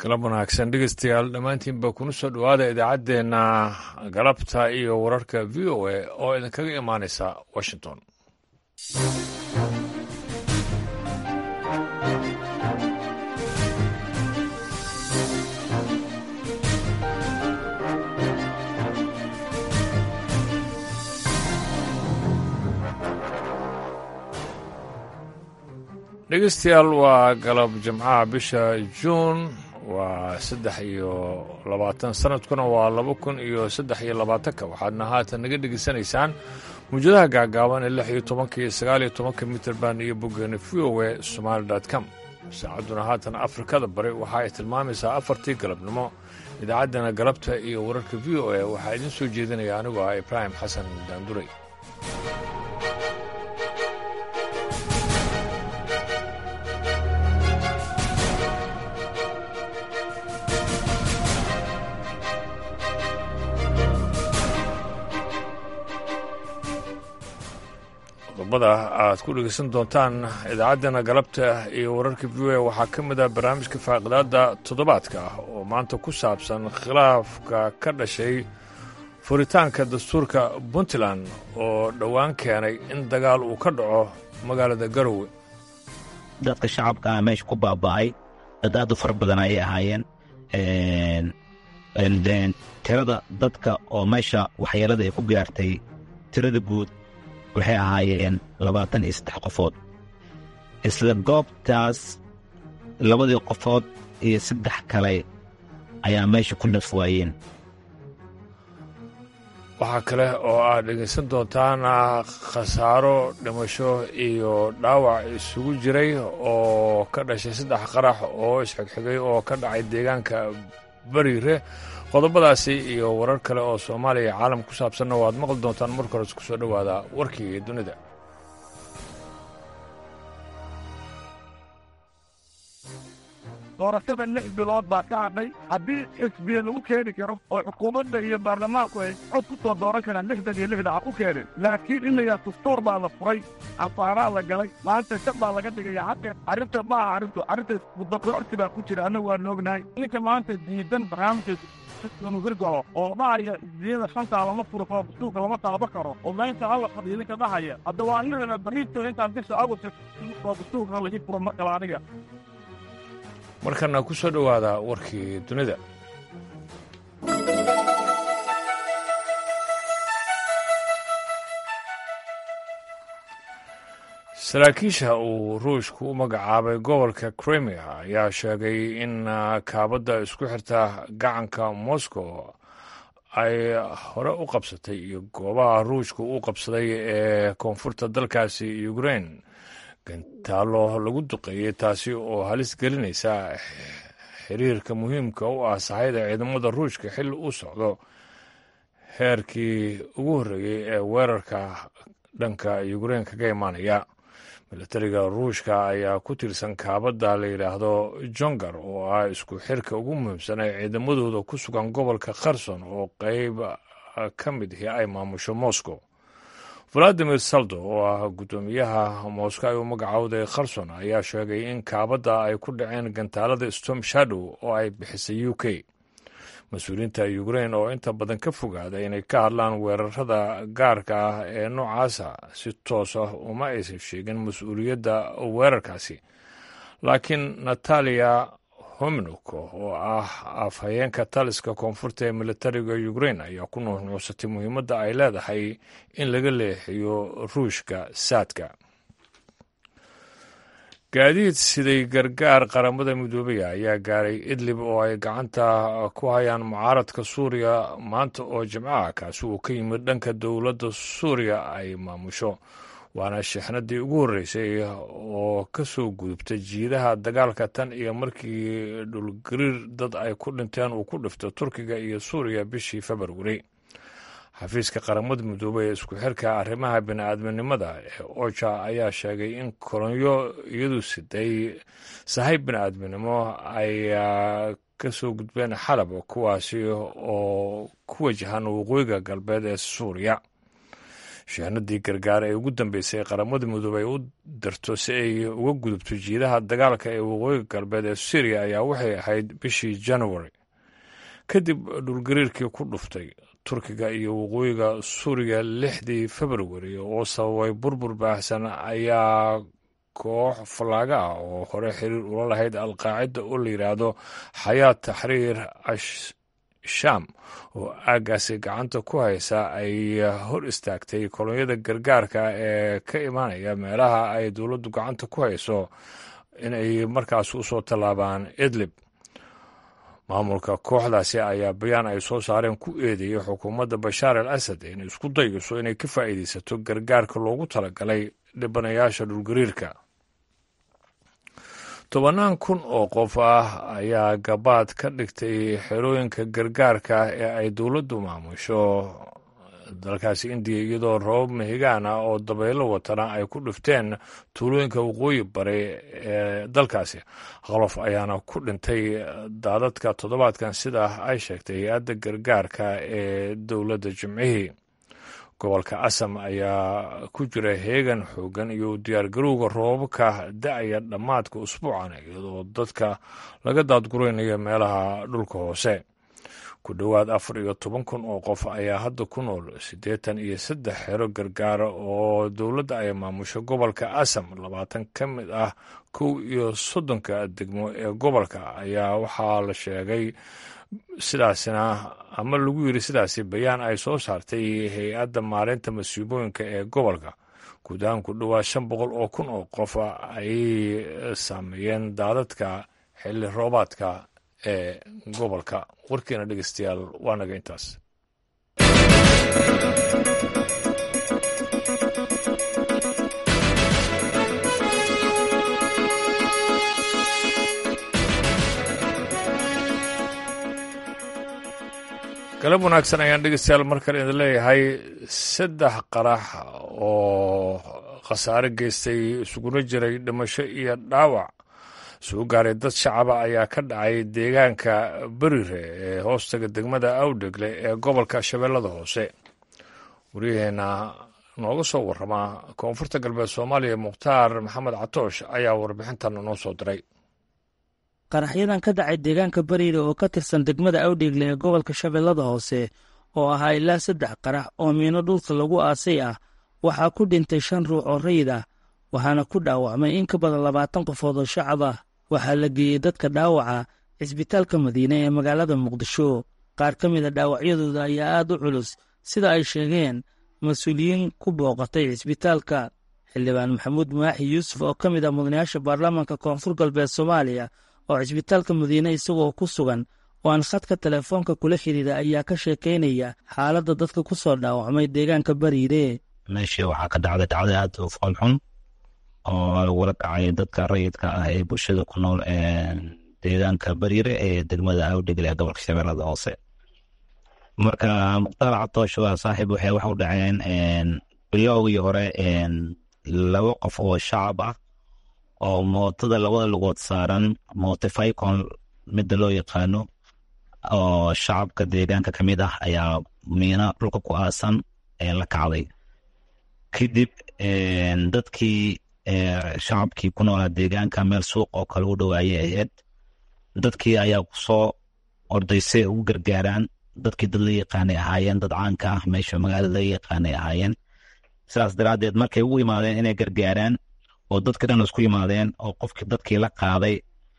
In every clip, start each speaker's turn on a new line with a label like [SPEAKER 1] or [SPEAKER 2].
[SPEAKER 1] galab wanaagsan dhegeystayaal dhammaantiinba kuna soo dhowaada idaacaddeenna galabta iyo wararka v o a oo idinkaga imaanaysa washington dhegeystayaal waa galab jimcaha bisha juun waa saddex iyo labaatan sanadkuna waa laba kun iyo saddex iyo labaatanka waxaadna haatan naga dhegeysanaysaan muwjadaha gaagaaban ee lix iyo tobanka iyo sagaal iyo tobanka mitrband iyo boggeena v o a somaali com saacadduna haatan afrikada bari waxa ay tilmaamaysaa afartii galabnimo idaacaddana galabta iyo wararka v o a waxaa idiin soo jeedinaya anigoo ah ibraahim xasan daanduray qodobada aad ku dhegeysan doontaan idaacaddana galabta iyo wararka v o a waxaa ka mid ah barnaamijka faaqidaadda toddobaadka ah oo maanta ku saabsan khilaafka ka dhashay furitaanka dastuurka puntland oo dhowaan keenay in dagaal uu ka dhaco magaalada garowe
[SPEAKER 2] dadka shacabka ah meesha ku baaba'ay dad aad u fara badan ayay ahaayeen tirada dadka oo meesha waxyeelada ay ku gaartay tirada guud waxay ahaayeen labaatan iyo saddex qofood isla goobtaas labadii qofood iyo saddex kale ayaa meesha ku naf waayeen
[SPEAKER 1] waxaa kale oo aad dhegaysan doontaan khasaaro dhimasho iyo dhaawac isugu jiray oo ka dhashay saddex qarax oo isxigxigay oo ka dhacay deegaanka bariire qodobadaasi iyo warar kale oo soomaaliya iyo caalam ku saabsanna waad maqli doontaan marka hores ku soo dhowaada warkii dunida
[SPEAKER 3] doorashada lix bilood baa ka hadhay haddii xisbiya lagu keeni karo oo xukuumadda iyo baarlamaanku ay cod ku soo dooran karaan lixdan iyo lixda ha ku keenin laakiin inayaa dastuur baa la furay afaaraa la galay maanta shab baa laga dhigaya xaqe arrinta ma aha arrintu arrinta mudaqiocsi baa ku jira annagu waan ognahay ninka maanta diidan barnaamijka hirgalo oo dhahaya isdiyada shantaa lama furo karo dastuurka lama taabo karo oo maynta alla fadhiya ninka dhahaya hadda waa inagana bariito intaan bisha agost oo dastuurka laga furo mar kale aniga
[SPEAKER 1] markana ku soo dhowaada warkii dunida saraakiisha uu ruushku u magacaabay gobolka crimea ayaa sheegay in kaabadda isku xirta gacanka moscow ay hore u qabsatay iyo goobaha ruushku u qabsaday ee koonfurta dalkaasi ukrain gantaalo lagu duqeeyey taasi oo halis gelinaysa xiriirka muhiimka u ah sahayda ciidamada ruushka xilli u socdo heerkii ugu horreeyey ee weerarka dhanka ukrain kaga imaanaya milatariga ruushka ayaa ku tirsan kaabadda la yidhaahdo jongar oo ah isku xirka ugu muhiimsan ee ciidamadooda ku sugan gobolka kherson oo qeyb ka mid ahi ay maamusho moscow valadimir saldo oo ah guddoomiyaha moscow ay u magacowday kherson ayaa sheegay in kaabadda ay ku dhaceen gantaalada storm shadow oo ay bixisay u k mas-uuliyiinta ukrain oo inta badan ka fogaada inay ka hadlaan weerarada gaarka ah ee noocaasa si toos ah uma aysan sheegin mas-uuliyadda weerarkaasi laakiin natalia hominuk oo ah afhayeenka taliska koonfurta ee militariga ukrain ayaa ku nuuxnuuxsatay muhiimadda ay leedahay in laga leexiyo ruushka saadka gaadiid siday gargaar qaramada midoobaya ayaa gaaray idlib oo ay gacanta ku hayaan mucaaradka suuriya maanta oo jimcaha kaasi uu ka yimid dhanka dowladda suuriya ay maamusho waana shixnadii ugu horreysay oo ka soo gudubta jiidaha dagaalka tan iyo markii dhulgariir dad ay ku dhinteen uu ku dhifto turkiga iyo suuriya bishii februari xafiiska qaramada midoobey ee isku xirka arrimaha bini-aadminimada ee oja ayaa sheegay in kolonyo iyadu siday sahay bini-aadminimo ay ka soo gudbeen xalab kuwaasi oo ku wajahan waqooyiga galbeed ee suuriya shahanadii gargaar ee ugu dambeysay qaramada midoobey u dirto si ay uga gudubto jiidaha dagaalka ee waqooyiga galbeed ee syriya ayaa waxay ahayd bishii january kadib dhulgariirkii ku dhuftay turkiga iyo waqooyiga suuriya lixdii februari oo sababay burbur baahsan ayaa koox fallaaga ah oo hore xiriir ula lahayd alqaacida oo la yidhaahdo xayaat taxriir asham oo aaggaasi gacanta ku haysa ay hor istaagtay kolonyada gargaarka ee ka imaanaya meelaha ay dowladdu gacanta ku hayso inay markaas usoo tallaabaan idlib maamulka kooxdaasi ayaa bayaan ay soo saareen ku eedeeyey xukuumadda bashaar al asad inay isku dayayso inay ka faa'iidaysato gargaarka loogu talagalay dhibanayaasha dhulgariirka tobannaan kun oo qof ah ayaa gabaad ka dhigtay xerooyinka gargaarka ee ay dowladdu maamusho dalkaasi indiya iyadoo roobab mahigaan ah oo dabaylo watana ay ku dhifteen tuulooyinka waqooyi bare ee dalkaasi qolof ayaana ku dhintay daadadka toddobaadkan sida ay sheegtay hay-adda gargaarka ee dowladda jimcihii gobolka asam ayaa ku jira heegan xoogan iyo diyaargarowga roobabka da-aya dhammaadka usbuucan iyadoo dadka laga daadguraynayo meelaha dhulka hoose ku dhowaad afar iyo toban kun oo qof ayaa hadda ku nool siddeetan iyo saddex xero gargaara oo dowladda ay maamusho gobolka asam labaatan ka mid ah kow iyo soddonka degmo ee gobolka ayaa waxaa la sheegay sidaasina ama lagu yiri sidaasi bayaan ay soo saartay hay-adda maareynta masiibooyinka ee gobolka guud ahaan ku dhowaad shan boqol oo kun oo qof ay saameeyeen daadadka xilli roobaadka ee gobolka warkiina dhegeystayaal waa naga intaas galab wanaagsan ayaan dhegeystayaal mar kale idin leeyahay saddex qarax oo khasaare geystay isuguna jiray dhimasho iyo dhaawac soo gaaray dad shacaba ayaa ka dhacay deegaanka berire ee hoostaga degmada awdhegle ee gobolka shabeellada hoose waryaheena nooga soo warramaa koonfurta galbeed soomaaliya mukhtaar maxamed catoosh ayaa warbixintan noo soo diray
[SPEAKER 4] qaraxyadan ka dhacay deegaanka bariire oo ka tirsan degmada awdheegle ee gobolka shabeellada hoose oo ahaa ilaa saddex qarax oo miino dhulka lagu aasay ah waxaa ku dhintay shan ruux oo rayid ah waxaana ku dhaawacmay in ka badan labaatan qofood oo shacab ah waxaa la geeyey dadka dhaawaca cisbitaalka madiine ee magaalada muqdisho qaar ka mid a dhaawacyadooda ayaa aad u culus sida ay sheegeen mas-uuliyiin ku booqatay cisbitaalka xildhibaan maxamuud maaxi yuusuf oo ka mid ah mudanayaasha baarlamaanka koonfur galbeed soomaaliya oo cisbitaalka madiine isagoo ku sugan oo aan khadka telefoonka kula xidhiira ayaa ka sheekaynaya xaaladda dadka ku soo dhaawacmay deegaanka bariire
[SPEAKER 2] meeshii waxaa ka dhacday dhacday aad u foolxun oo lagula dhacay dadka rayidka ah ee bulshada ku nool deegaanka bariire ee degmada awdhegle ee gobolka shabeellada hoose marka mukhtaar catoosh waa saaxiib waxay wax u dhaceen bilowgii hore laba qof oo shacab ah oo mootada labada lugood saaran motificon midda loo yaqaano oo shacabka deegaanka ka mid ah ayaa miina dhulka ku aasan la kacday kadib dadkii shacabkii ku noolaa deegaanka meel suuq oo kale u dhowaayay ahayd dadkii ayaa kusoo ordaysay ugu gargaaraan dadkii dad la yaqaanay ahaayeen dad caanka ah meesha magaalada la yaqaanay ahaayeen sidaas daraaddeed markay ugu yimaadeen inay gargaaraan oo dadka dhan isku yimaadeen oo qofkii dadkii la qaaday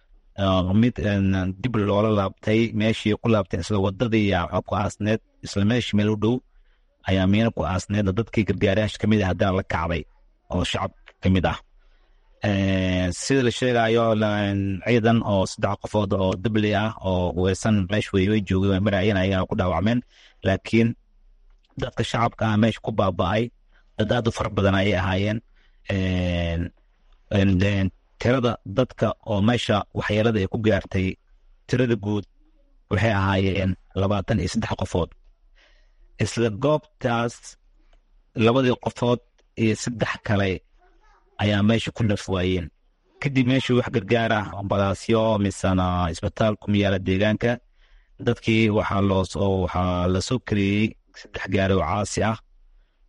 [SPEAKER 2] mid dib loola laabtay meeshii ku laabteen isla wadadii ku aasneed isla meeshii meel u dhow ayaa miina ku aasneed dadkii gargaarayaasha kamid ah haddana la kacday oo shacab ka mid ah sida la sheegayo ciidan oo saddex qofood oo dabli ah oo weysan meesha way joogeen marayeen ayaa ku dhaawacmeen laakiin dadka shacabka ah meesha ku baaba'ay dad aad u fara badan ayay ahaayeen tirada dadka oo meesha waxyeelada ay ku gaartay tirada guud waxay ahaayeen labaatan iyo saddex qofood isla goobtaas labadii qofood iyo saddex kale ayaa meesha ku dhaf waayeen kadib meeshii wax gargaar ah ambalaasyo misena isbitaal ku yaala deegaanka dadkii waxaa loo waxaa lasoo kariyey saddex gaari oo caasi ah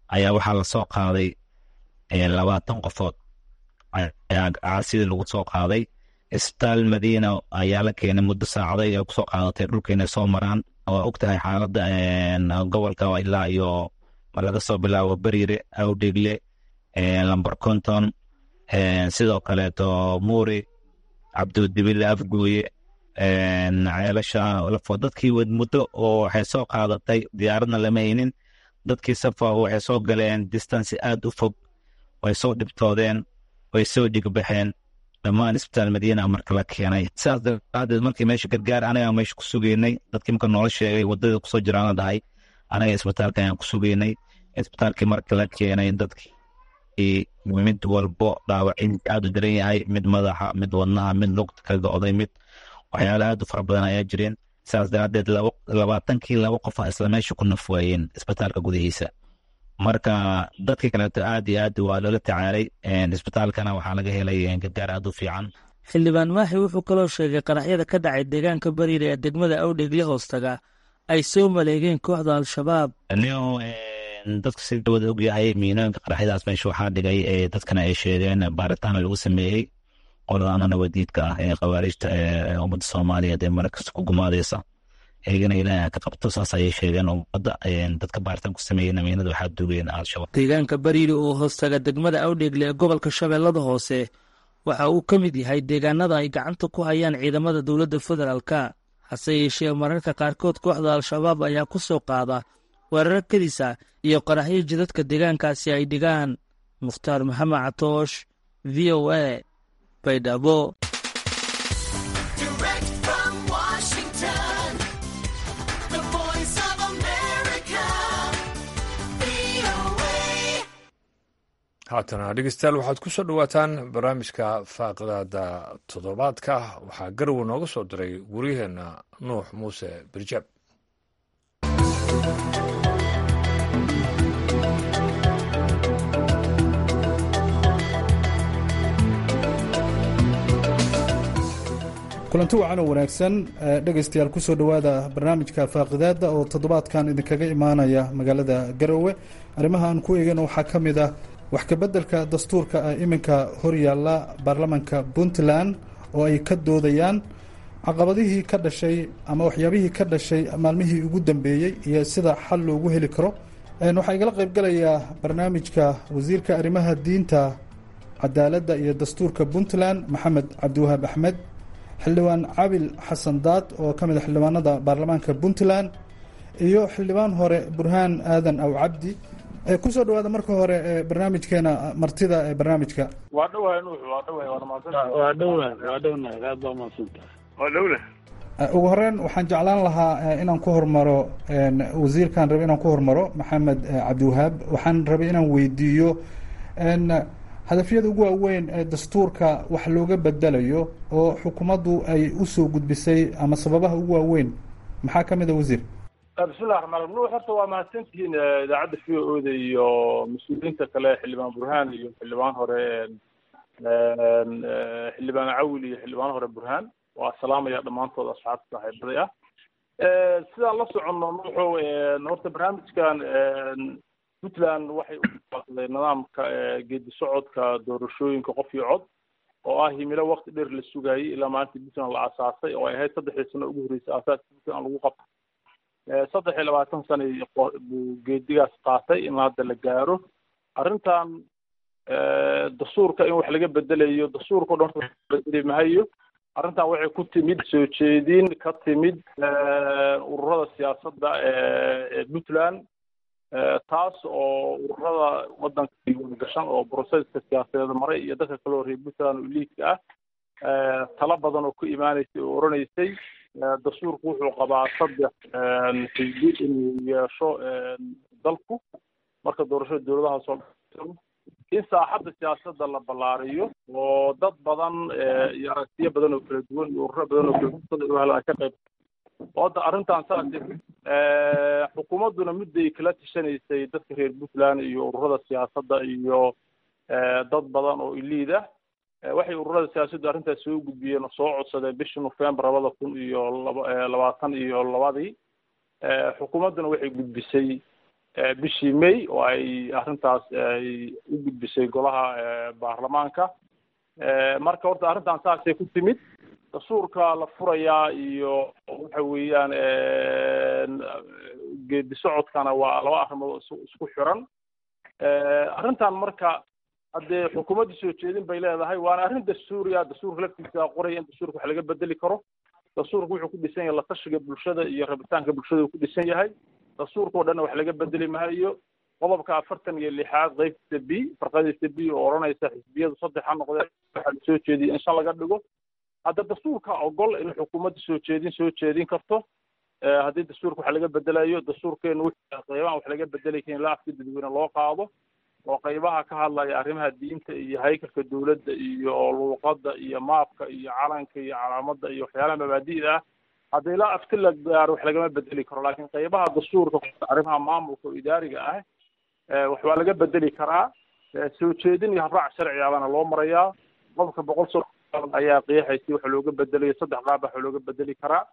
[SPEAKER 2] ayaa waxaa lasoo qaaday labaatan qofood caasidii lagu soo qaaday isbitaal madiina ayaa la keenay muddo saacaday ay kusoo qaadatay dhulka inay soo maraan waa og tahay xaaladda gobolka ilaa iyo laga soo bilaabo beriire awdhegle lamber conton sidoo kaleeto muuri cabdudibile afgooye ceelasha lafo dadkii muddo oo waxay soo qaadatay diyaaradna lama haynin dadkii safa waxay soo galeen distance aad u fog way soo dhibtoodeen way soo dhigbaxeen dhammaan isbitaal madiina marka la keenay sidaas daraadeed markii meesha gargaar anaga meesha ku sugeynay dadkii marka noola sheegay wadada kusoo jiraana dhahay anaga isbitaalka ayaan ku sugeynay isbitaalkii marka la keenay dadkii mid walbo dhaawacin aad u daran yahay mid madaxa mid wadnaha mid lugta ka go'day mid waxyaala aad u fara badan ayaa jireen sidaas daraadeed labaatankii laba qofa isla meesha ku nafwaayeen isbitaalka gudihiisa marka dadkii kaleeto aad iyo aad waa loola tacaalay isbitaalkana waxaa laga helay gargaar aad u fiican
[SPEAKER 4] xildhibaan maaxi wuxuu kaloo sheegay qaraxyada ka dhacay deegaanka bariire ee degmada awdhegle hoostaga ay soo maleegeen kooxda al-shabaab
[SPEAKER 2] nio dadka si dawada ogyahay miinooyinka qaraxyadaas meesha waxaa dhigay dadkana ay sheegeen baaritaan lagu sameeyey qoladaana nabadiidka ah ee khawaarijta ee ummadda soomaaliyeed ee markasta ku gumaadeysa eegana ilaaha ka qabto saas ayay sheegeen ummadda dadka baaritaan ku sameeyey namiinada waxaa dugeen al-shabaab
[SPEAKER 4] deegaanka bariire oo hoostaga degmada awdhegle ee gobolka shabeellada hoose waxa uu ka mid yahay deegaanada ay gacanta ku hayaan ciidamada dowladda federaalka hase yeeshee mararka qaarkood kooxda al-shabaab ayaa ku soo qaada weeraro kadisa iyo qaraxyo jidadka deegaankaasi ay dhigaan mukhtaar maxamed catoosh v o a baydhabo
[SPEAKER 1] haatana dhegeystayaal waxaad ku soo dhowaataan barnaamijka faaqidaada toddobaadka waxaa garowe nooga soo diray wariyaheenna nuux muuse birjaab
[SPEAKER 5] kulanti wacan oo wanaagsan dhegaystayaal kusoo dhowaada barnaamijka faaqidaada oo toddobaadkan idinkaga imaanaya magaalada garowe arrimaha aan ku eegana waxaa ka mid ah wax kabeddelka dastuurka ah iminka horyaalla baarlamanka puntland oo ay ka doodayaan caqabadihii ka dhashay ama waxyaabihii ka dhashay maalmihii ugu dambeeyey iyo sida xal loogu heli karo waxaa igala qaybgalayaa barnaamijka wasiirka arrimaha diinta cadaaladda iyo dastuurka puntland maxamed cabdiwahaab axmed xildhibaan cabil xasan daad oo ka mid a xildhibaanada baarlamaanka puntland iyo xildhibaan hore burhaan aadan aw cabdi kusoo dhawaada marka hore barnaamijkeena martida ee barnaamijka
[SPEAKER 6] waa dhowahay nuux waa dhowahay waana mahadsan
[SPEAKER 7] waa dhownahay waa dhownahay aad baa mahadsantahay
[SPEAKER 6] waa dhowle
[SPEAKER 5] ugu horeyn waxaan jeclaan lahaa inaan ku hormaro wasiirkaan rabay inaan ku hormaro maxamed cabdiwahaab waxaan rabay inaan weydiiyo hadafyada ugu waaweyn ee dastuurka wax looga bedelayo oo xukuumaddu ay usoo gudbisay ama sababaha ugu waaweyn maxaa ka mid a wasiir
[SPEAKER 6] bismillahi raxmaan raxiim nuux horta waa mahadsantihiin idaacadda v o da iyo mas-uuliyiinta kale xildhibaan burhaan iyo xildhibaan hore xildhibaan cawil iyo xildhibaan hore burhaan waa salaamaya dhammaantood asxaabta saaxiibaday ah sidaan la soconno nuuxo horta barnaamijkan puntland waxay uaday nidaamka geedi socodka doorashooyinka qof iyo cod oo ah himilo wakti dheer la sugayay ilaa maalinta puntland la aasaasay oo ay ahayd saddexdii sano ugu horreysay aasaaska puntland lagu qabto saddex iyo labaatan sana buu geedigaas qaatay in hadda la gaaro arrintan dastuurka in wax laga bedelayo dastuurka o dhan bedeli mahayo arrintan waxay ku timid soo jeedin ka timid ururada siyaasadda ee puntland taas oo ururada waddanka gashan oo broseska siyaasadeed maray iyo dadka kale oo reer puntland oo liidka ah talo badan oo ku imaanaysay oo oranaysay dastuurku wuxuu qabaa saddex xisbi inuu yeesho dalku marka doorashada dowladaha soo in saaxadda siyaasadda la ballaariyo oo dad badan iyo aragtiyo badan oo kala duwan iyo ururo badan oo kala duwan ay ka qayb hadda arrintan saas xukuumadduna midday kala tashanaysay dadka reer puntland iyo ururada siyaasadda iyo dad badan oo iliid ah waxay ururada siyaasaddu arrintaas soo gudbiyeen oo soo codsadeen bishii nofembar labada kun iyo laba labaatan iyo labadii xukuumadduna waxay gudbisay bishii may oo ay arrintaas ay u gudbisay golaha baarlamaanka marka horta arrintan saasay ku timid dastuurka la furayaa iyo waxa weeyaan geedi socodkana waa laba arrimood isku xiran arrintan marka haddee xukuumadda soo jeedin bay leedahay waana arrin dastuuriya dastuurka laftiisa qoraya in dastuurka wax laga bedeli karo dastuurka wuxuu ku dhisan yahay latashiga bulshada iyo rabitaanka bulshada uu ku dhisan yahay dastuurka oo dhanna wax laga bedeli maayo qodobka afartan iyo lixaad qeybtiisa b farqadiisa b oo odhanaysa xisbiyadu saddex ha noqdeen waxaa lasoo jeediyay in shan laga dhigo hadda dastuurka ogol in xukuumadda soo jeedin soo jeedin karto haddii dastuurka wax laga bedelayo dastuurkeenu qeybaha wax laga bedeli karin ilaa afka dadweyne loo qaado oo qeybaha ka hadlaya arrimaha diinta iyo haykalka dowladda iyo luuqadda iyo maabka iyo calanka iyo calaamadda iyo waxyaalaha mabaadi'da ah hadda ilaa afti la gaaro wax lagama bedeli karo laakiin qeybaha dastuurka arrimaha maamulka oo idaariga ah wax waa laga bedeli karaa soo jeedin iyo habraac sharcigaabana loo marayaa qofka boqol so ayaa qeexaysay waxa looga bedelayo saddex qaab waxa looga bedeli karaa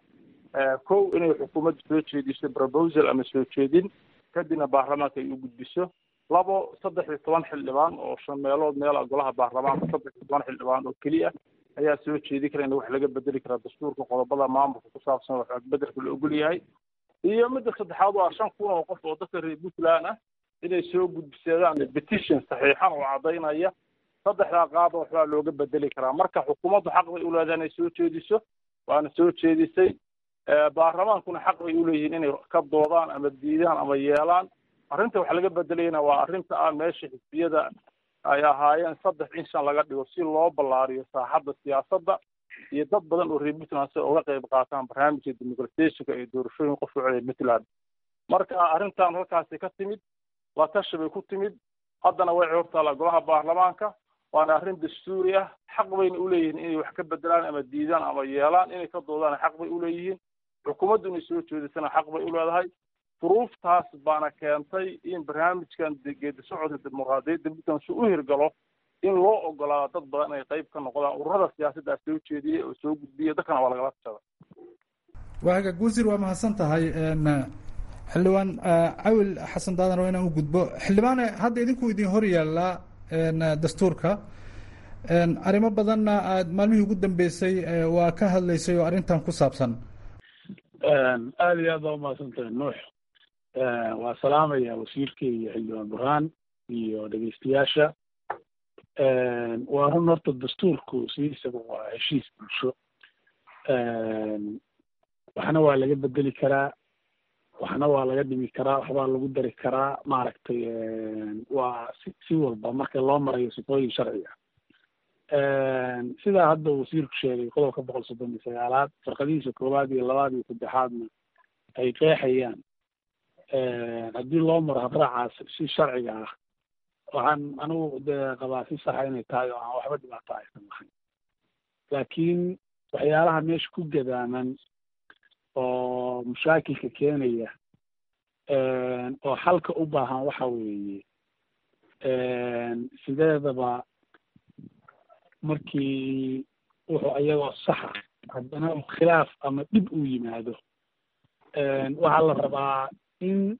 [SPEAKER 6] kow inay xukuumadda soo jeediso proposal ama soo jeedin kadibna baarlamaanka ay u gudbiso labo saddex iyo toban xildhibaan oo shan meelood meela golaha baarlamaanka saddex iyo toban xildhibaan oo keliya ayaa soo jeedi kara in wax laga bedeli karaa dastuurka qodobada maamulka ku saabsan wax bedelka la ogol yahay iyo midda saddexaad waa shan kun oo qof oo dadka reer puntland ah inay soo gudbisadaan petition saxiixan oo caddaynaya saddexdaa qaaba waxbaa looga bedeli karaa marka xukuumaddu xaq bay u leedahay inay soo jeediso waana soo jeedisay baarlamaankuna xaq bay uleeyihiin inay ka doodaan ama diidaan ama yeelaan arrinta wax laga bedelayna waa arrinta ah meesha xisbiyada ay ahaayeen saddex in shan laga dhigo si loo ballaariyo saaxadda siyaasadda iyo dad badan oo reer puntland si uga qayb qaataan barnaamijka demoqratationka iyo doorashooyin qof socday puntland marka arrintan halkaasi ka timid la tashi bay ku timid haddana way hortaala golaha baarlamaanka waana arrin dastuuri ah xaq bayna uleeyihiin inay wax ka bedelaan ama diidaan ama yeelaan inay ka doodaan xaq bay uleeyihiin xukuumaddu inay soo jeedisana xaq bay uleedahay duruuftaas baana keentay in barnaamijkan geedi socodka dimuqraadiyadda puntland si u hirgalo in loo ogolaado dad badan inay qayb ka noqdaan ururada siyaasaddaa soo jeediyey oo soo gudbiyay dadkana waa lagala tashada
[SPEAKER 5] waaga guusir waa mahadsan tahay xildhibaan cawil xasan daadan waa inaan u gudbo xildhibaane hadda idinku idin hor yaallaa dastuurka arrimo badanna aad maalmihii ugu dambeysay waa ka hadlaysay oo arrintan ku saabsan
[SPEAKER 7] aada iyo aad baa umahadsan tahay nuux waa salaamaya wasiirka iyo xildhibaan burhaan iyo dhegeystayaasha waa run horta dastuurku sidiisaba waa heshiis bulsho waxna waa laga bedeli karaa waxna waa laga dhimi karaa waxbaa lagu dari karaa maaragtay waa si si walba marka loo marayo sifooyin sharciga sidaa hadda wasiirku sheegay qodobka boqol soddon iyo sagaalaad farqadihiisa koowaad iyo labaad iyo saddexaadna ay qeexayaan haddii loo maro habraacaas si sharciga ah waxaan anigu dee qabaa si saxa inay tahay oo aan waxba dhibaato aysan lahayn laakiin waxyaalaha meesha ku gadaaman oo mushaakilka keenaya oo xalka u baahan waxa weeye sideedaba markii wuxuu iyagoo saxa haddana khilaaf ama dhib uu yimaado waxaa la rabaa in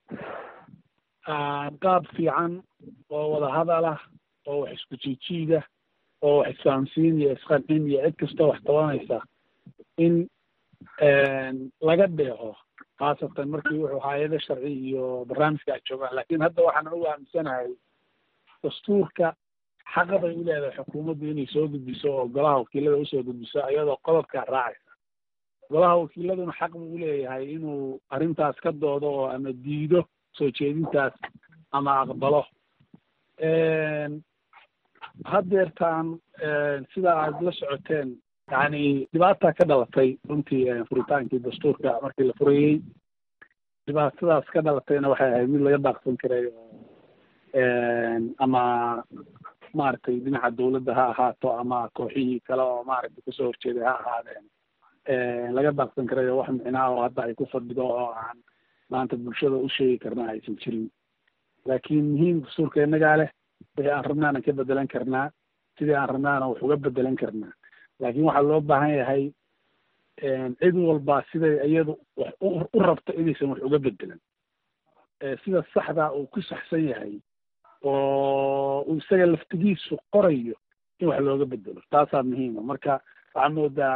[SPEAKER 7] qaab fiican oo wada hadal ah oo wax isku jiijiida oo wax isfahamsiin iyo isqancin iyo cid kastoo wax tabanaysa in laga dheeco khaasatan markii wuxuu hay-ado sharci iyo barnaamijka ay joogaan laakiin hadda waxaan ugu aaminsanahay dastuurka xaqa bay u leedahay xukuumaddu inay soo gudbiso oo golaha wakiilada usoo gudbiso iyadoo qodobkaa raacaysa golaha wakiiladuna xaq buu uleeyahay inuu arrintaas ka doodo oo ama diido soo jeedintaas ama aqbalo haddeertaan sida aad la socoteen yani dhibaata ka dhalatay runtii furitaankii dastuurka markii la furayey dhibaatadaas ka dhalatayna waxay ahayd mid laga daaqsan karay oo ama maaragtay dhinaca dawladda ha ahaato ama kooxihii kale oo maaragtay kasoo horjeeday ha ahaadeen laga daaqsan karay oo wax micnaa oo hadda ay ku fadhido oo aan maanta bulshada u sheegi karna aysan jirin laakiin muhiim dastuurka innagaa leh wixii aan rabnaana ka bedelan karnaa sidii aan rabnaana wax uga bedelan karnaa laakiin waxaa loo baahan yahay cid walba siday iyadu wax u rabto inaysan wax uga bedelan sida saxda uu ku saxsan yahay oo uu isaga laftigiisu qorayo in wax looga bedelo taasaa muhiima marka waxaa moodaa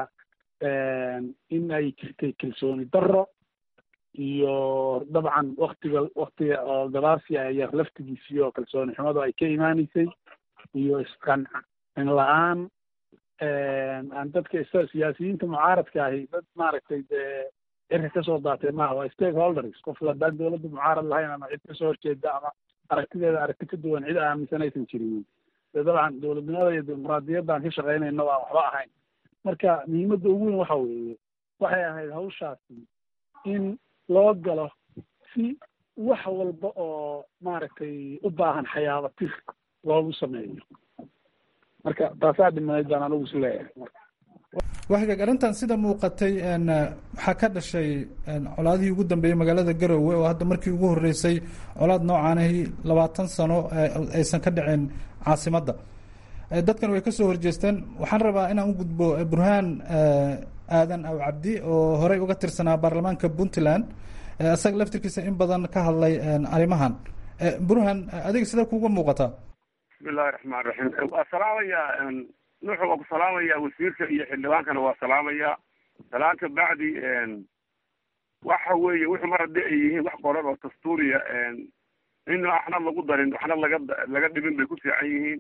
[SPEAKER 7] in ay jirtay kalsooni darro iyo dabcan waktiga waktiga oo gabaasi ayaa laftigiisii oo kalsooni xumadu ay ka imaaneysay iyo isqancin la-aan aan dadka is siyaasiyiinta mucaaradka ahi dad maaragtay dee cirka kasoo daatay maaha waa stakeholders qof haddaan dowladda mucaarad lahayn ama cid kasoo horjeeda ama aragtideeda aragti ka duwan cid aaminsan aysan jirin dee dabcan dowladnimada iyo dimuqraadiyaddan ka shaqaynayna waan waxba ahayn marka muhiimadda ugu weyn waxa weeye waxay ahayd hawshaasi in loo galo si wax walba oo maaragtay u baahan xayaaba tir loogu sameeyo marka taasaa dhimaneyd baan anigu is leeyahay
[SPEAKER 5] waxgaag arrintan sida muuqatay waxaa ka dhashay colaadihii ugu dambeeyey magaalada garowe oo hadda markii ugu horreysay colaad noocaanahi labaatan sano aysan ka dhicin caasimadda dadkan way ka soo horjeesteen waxaan rabaa inaan u gudbo burhaan aadan aw cabdi oo horey uga tirsanaa baarlamaanka puntland isaga laftirkiisa in badan ka hadlay arrimahan burhaan adiga sidee kuuga muuqataa
[SPEAKER 8] bismillahi raxmaan raxiim waa salaamayaa nuuxu waa ku salaamayaa wasiirka iyo xildhibaankana waa salaamayaa salaanta bacdi waxa weeye wuxuu mar haddii ay yihiin wax qoran oo dastuuriya in waxna lagu darin waxna laga laga dhibin bay ku fiican yihiin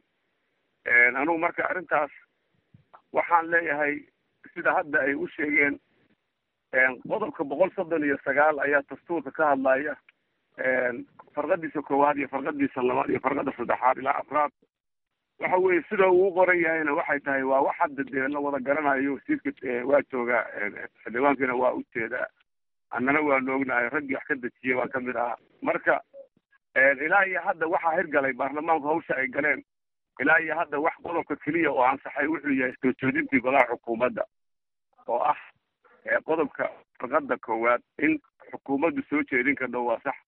[SPEAKER 8] anugu marka arrintaas waxaan leeyahay sida hadda ay u sheegeen qodobka boqol soddon iyo sagaal ayaa dastuurka ka hadlaya farqadiisa koowaad iyo farqadiisa labaad iyo farqada saddexaad ilaa afraad waxa weeye sida uu qoran yahayna waxay tahay waa wax hadda dee la wada garanayo wasiirka waa joogaa xildhibaankiina waa ujeedaa annana waa noognahay raggii wax ka dejiyay waa kamid ahaa marka ilaa iyo hadda waxaa hirgalay baarlamaanku hawsha ay galeen ilaa iyo hadda wax qodobka keliya oo ansaxay wuxuu yahay soo jeedintii golaha xukuumadda oo ah qodobka farqada koowaad in xukuumaddu soo jeedin kardho waa sax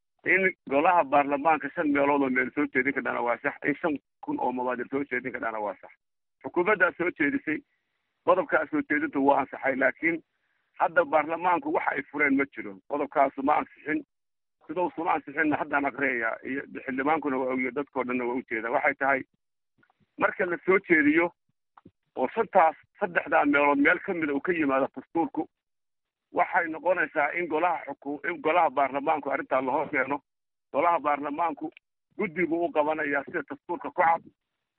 [SPEAKER 8] in golaha baarlamaanka shan meelood oo meel soo jeedin kardhana waa sax in shan kun oo mabaadir soo jeedin kardhana waa sax xukuumaddaa soo jeedisay qodobkaa soo jeedintu waa ansaxay laakiin hadda baarlamaanku waxa ay fureen ma jiro qodobkaasu ma ansixin sidausuma ansixinna haddaan aqriyayaa iyo xildhibaankuna waa ogiya dadkao dhanna waa ujeeda waxay tahay marka la soo jeediyo oo shantaas saddexdaa meelood meel ka mida uu ka yimaado dastuurku waxay noqonaysaa in golaha xuku in golaha baarlamaanku arrintaa la hor keeno golaha baarlamaanku guddigu u qabanayaa sida dastuurka ku cad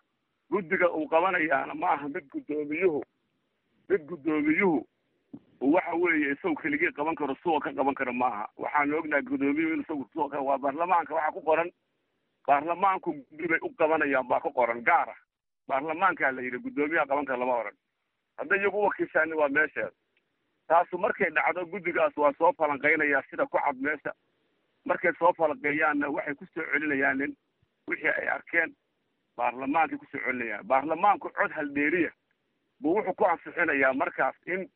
[SPEAKER 8] guddiga uu qabanayaana ma aha mid guddoomiyuhu mid guddoomiyuhu uu waxa weeye isagu keligii qaban karo suwa ka qaban karo maaha waxaan ognahay guddoomiyuhu in isagu suwa ka waa baarlamaanka waxaa ku qoran baarlamaanku guddi bay u qabanayaan baa ku qoran gaara baarlamaankaa la yidhi guddoomiyaha qaban kara lama oran hadday iyagu wakiishaani waa meesheeda taasu markay dhacdo guddigaas waa soo falanqaynayaa sida ku cad meesha markay soo falanqeeyaanna waxay kusoo celinayaan nin wixii ay arkeen baarlamaankay kusoo celinayaan baarlamaanku cod haldheeriya buu wuxuu ku ansixinayaa markaas in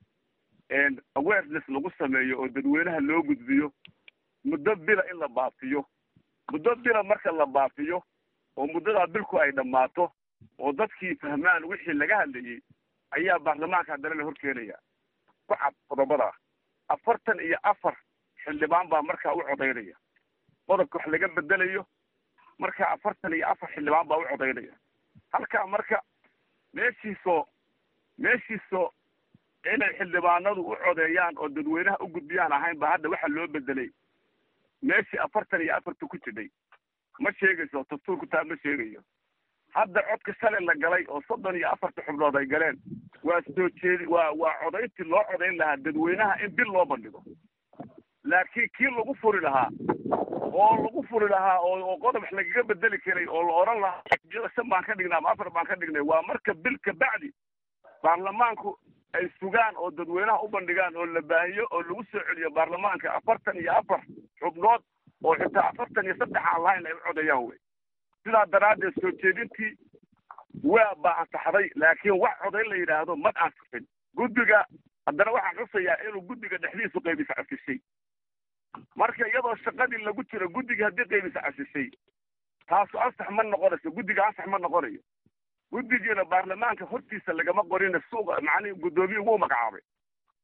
[SPEAKER 8] awareness lagu sameeyo oo dadweynaha loo gudbiyo muddo bila in la baafiyo muddo bila marka la baafiyo oo muddadaa bilku ay dhammaato oo dadkii fahmaan wixii laga hadlayey ayaa baarlamaanka haddana la horkeenaya ku cad qodobadaa afartan iyo afar xildhibaan baa markaa u codaynaya qodobka wax laga bedelayo marka afartan iyo afar xildhibaan baa u codaynaya halkaa marka meeshiisoo meeshiisoo inay xildhibaanadu u codeeyaan oo dadweynaha u gudbiyaan ahayn ba hadda waxa loo bedelay meeshii afartan iyo afarta ku jidhay ma sheegayso dastuurku taa ma sheegayo hadda codka shalay la galay oo soddon iyo afarta xubnood ay galeen waa soo jeedi waa waa codayntii loo codayn lahaa dadweynaha in bil loo bandhigo laakiin kii lagu furi lahaa oo lagu furi lahaa oo oo qodob wax lagaga bedeli karay oo la oran lahaa xisbiyada shan baan ka dhignay ama afar baan ka dhignay waa marka bil ka bacdi baarlamaanku ay sugaan oo dadweynaha u bandhigaan oo la baahiyo oo lagu soo celiyo baarlamaanka afartan iyo afar xubnood oo xitaa afartan iyo saddex aan lahayn ay u codeeyaan wey sidaa daraaddeed soo jeedintii waa baa ansaxday laakiin wax codayn la yidhaahdo ma ansixin guddiga haddana waxaan xusayaa inuu guddiga dhexdiisu qaybis casishay marka iyadoo shaqadii lagu jiro guddiga haddii qaybis casishay taasu ansax ma noqonayso guddiga ansax ma noqonayo guddigiina baarlamaanka hortiisa lagama qorina suuqa macnihi guddoomiye ugu magacaabay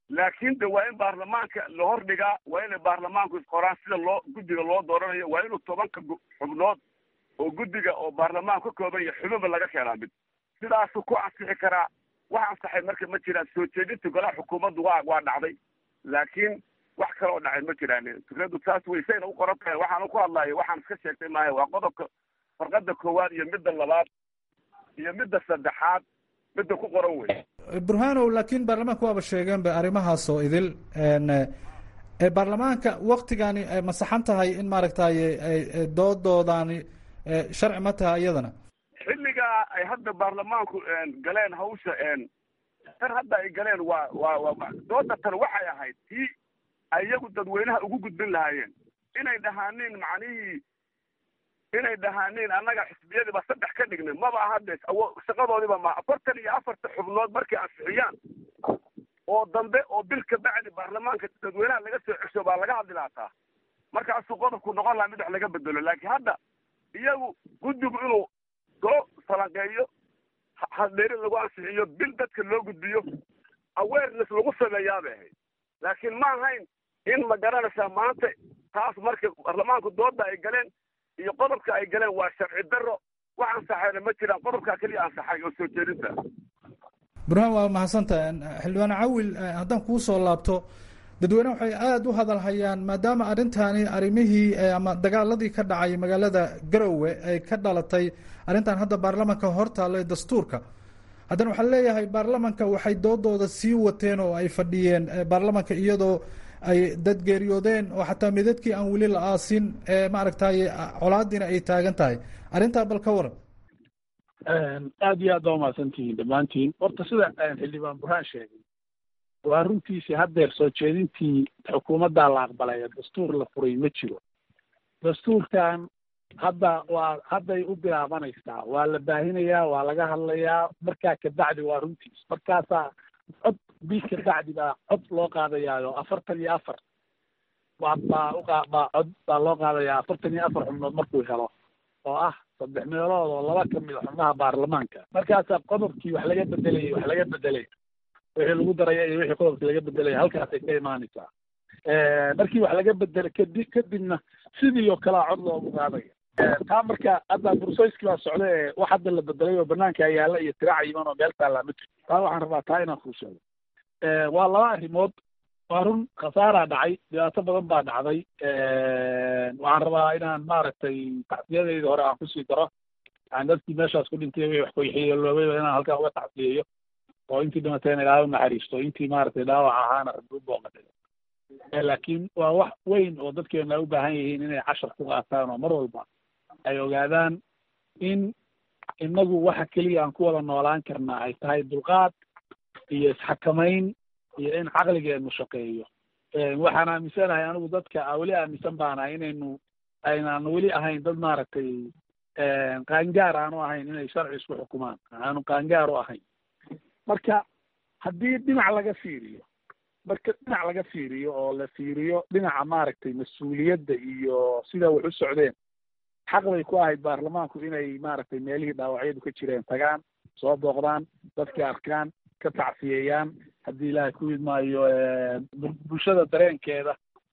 [SPEAKER 8] laakiin de waa in baarlamaanka la hordhigaa waa inay baarlamaanku isqoraan sida loo guddiga loo dooranayo waa inuu tobanka xubnood oo guddiga oo baarlamaanku ka kooban yahay xubinba laga keenaa mid sidaasuu ku ansixi karaa wax ansaxay marka ma jiraan soo jeedinta golaha xukuumaddu waa waa dhacday laakiin wax kale oo dhacay ma jiraan fikradu saas weysayna u qoran tahay waxaan ku hadlayo waxaan iska sheegtay maaha waa qodobka farqada koowaad iyo midda labaad iyo midda saddexaad midda ku qoran wey
[SPEAKER 5] burhanow laakiin baarlamaanka waaba sheegeenba arrimahaas oo idil baarlamaanka waktigani ma saxan tahay in maaragtay doodoodani sharci ma tahay iyadana
[SPEAKER 8] xilligaa ay hadda baarlamaanku galeen hawsha tan hadda ay galeen waa waa waa dooda tan waxay ahayd tii ay iyagu dadweynaha ugu gudbin lahaayeen inay dhahaaniin macnihii inay dhahaaniin annaga xisbiyadiiba saddex ka dhignay maba ahade shaqadoodiiba ma afartan iyo afarta xubnood markay ansixiyaan oo dambe oo bil ka bacdi baarlamaanka dadweynaha laga soo cesho baa laga hadli laataa markaasuu qodobku noqon lahaa mid wax laga bedelo laakiin hadda iyagu guddigu inuu soo falanqeeyo hadheeri lagu ansixiyo bil dadka loo gudbiyo awareness lagu sameeyaa bay ahayd laakiin ma ahayn in ma garanaysaa maanta taas marka baarlamaanku dooda ay galeen iyo qodobka ay galeen waa sharci daro wax ansaxayna ma jiraan qodobkaa keliya ansaxay oo soo jeedinta
[SPEAKER 5] burhaan waa mahadsantaha xildhibaan cawil haddaan kuu soo laabto dadweyne waxay aada u hadalhayaan maadaama arrintani arrimihii ama dagaaladii ka dhacay magaalada garowe ay ka dhalatay arrintan hadda baarlamanka hortaalla ee dastuurka haddana waxaa leeyahay baarlamanka waxay doodooda sii wateen oo ay fadhiyeen baarlamanka iyadoo ay dad geeriyoodeen oo xataa midadkii aan weli la aasin maaragtay colaadiina ay taagan tahay arrintaa bal ka waran
[SPEAKER 7] aad iyo aad baa umahadsantihiin dhammaantiin horta sida xildhibaan burhaan sheegay waa runtiisii haddeer soo jeedintii xukuumaddaa la aqbalay ee dastuur la furay ma jiro dastuurkan hadda waa hadday u bilaabanaysaa waa la baahinayaa waa laga hadlayaa markaa kabacdi waa runtiis markaasaa cod bil kabacdi baa cod loo qaadayaayo afartan iyo afar waa baa uqa baa cod baa loo qaadayaa afartan iyo afar xubnood markuu helo oo ah saddex meelood oo laba ka mid a xubnaha baarlamaanka markaasaa qodobkii wax laga bedelayay wax laga bedelay wixii lagu daraya iyo wixii qodobkii laga bedelaya halkaasay ka imaanaysaa markii wax laga bedelay kadib kadibna sidii oo kalea cod loogu qaadaya taa marka hadda bursayskii baa socda ee wax hadda la bedelay oo banaanka yaalla iyo tiraac yiman oo meel taallaa ma jirto taa waxaan rabaa taa inaan kuu sheego waa laba arrimood waa run khasaaraa dhacay dhibaato badan baa dhacday waxaan rabaa inaan maaragtay tacsiyadeyda hore aan kusii daro yani dadkii meeshaas ku dhintay wixii wax kuxiyeeloobay inaan halkaa uga tacsiyeeyo oo intii dhimateen ilaahay u naxariisto intii maaragtay dhaawac ahaana rabbi u booqatay laakiin waa wax weyn oo dadkeena u baahan yihiin inay cashar ku qaataan oo mar walba ay ogaadaan in inagu waxa keliya aan ku wada noolaan karnaa ay tahay dulqaad iyo isxakamayn iyo in caqligeenu shaqeeyo waxaan aaminsanahay anigu dadka weli aaminsan baanahay inaynu aynaan weli ahayn dad maaragtay qaangaar aanu ahayn inay sharci isku xukumaan aanu qaangaar u ahayn marka haddii dhinac laga fiiriyo marka dhinac laga fiiriyo oo la fiiriyo dhinaca maaragtay mas-uuliyadda iyo sida wax u socdeen xaq bay ku ahayd baarlamaanku inay maaragtay meelihii dhaawacyadu ka jireen tagaan soo booqdaan dadkii arkaan ka tacsiyeeyaan haddii ilaahay ku idmaayo bulshada dareenkeeda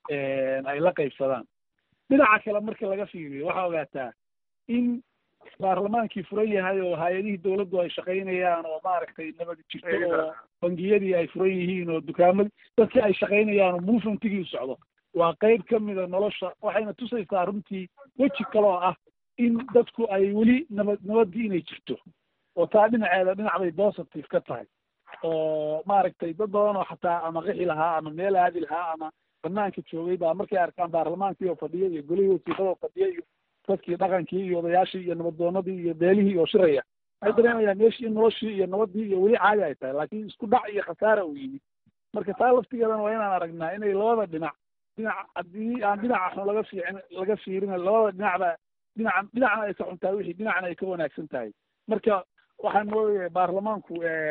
[SPEAKER 7] ay la qaybsadaan dhinaca kale marka laga fiiriyo waxaa ogaataa in baarlamaankii furan yahay oo hay-adihii dawladdu ay shaqaynayaan oo maaragtay nabad jirto oo bangiyadii ay furan yihiin oo dukaamadii dadkii ay shaqaynayaan oo movementigii u socdo waa qayb ka mida nolosha waxayna tusaysaa runtii weji kale oo ah in dadku ay weli nabad nabaddii inay jirto oo taa dhinaceeda dhinac bay positive ka tahay oo maaragtay dad badan oo xataa ama qixi lahaa ama meel aadi lahaa ama banaanka joogay baa markay arkaan baarlamaankii oo fadhiya iyo golihii wasiirada oo fadhiya iyo dadkii dhaqankii iyo odayaashii iyo nabaddoonadii iyo beelihii oo shiraya waxay dareemayaan meeshii in noloshii iyo nabaddii iyo weli caadi ay tahay laakiin isku dhac iyo khasaara uu yimid marka taa laftigeedana waa inaan aragnaa inay labada dhinac dhinac haddii aan dhinaca xun laga fiicin laga fiirin labada dhinacba dhinaca dhinacna ay ka xun tahay wixii dhinacna ay ka wanaagsan tahay marka waxaan moodayaa baarlamaanku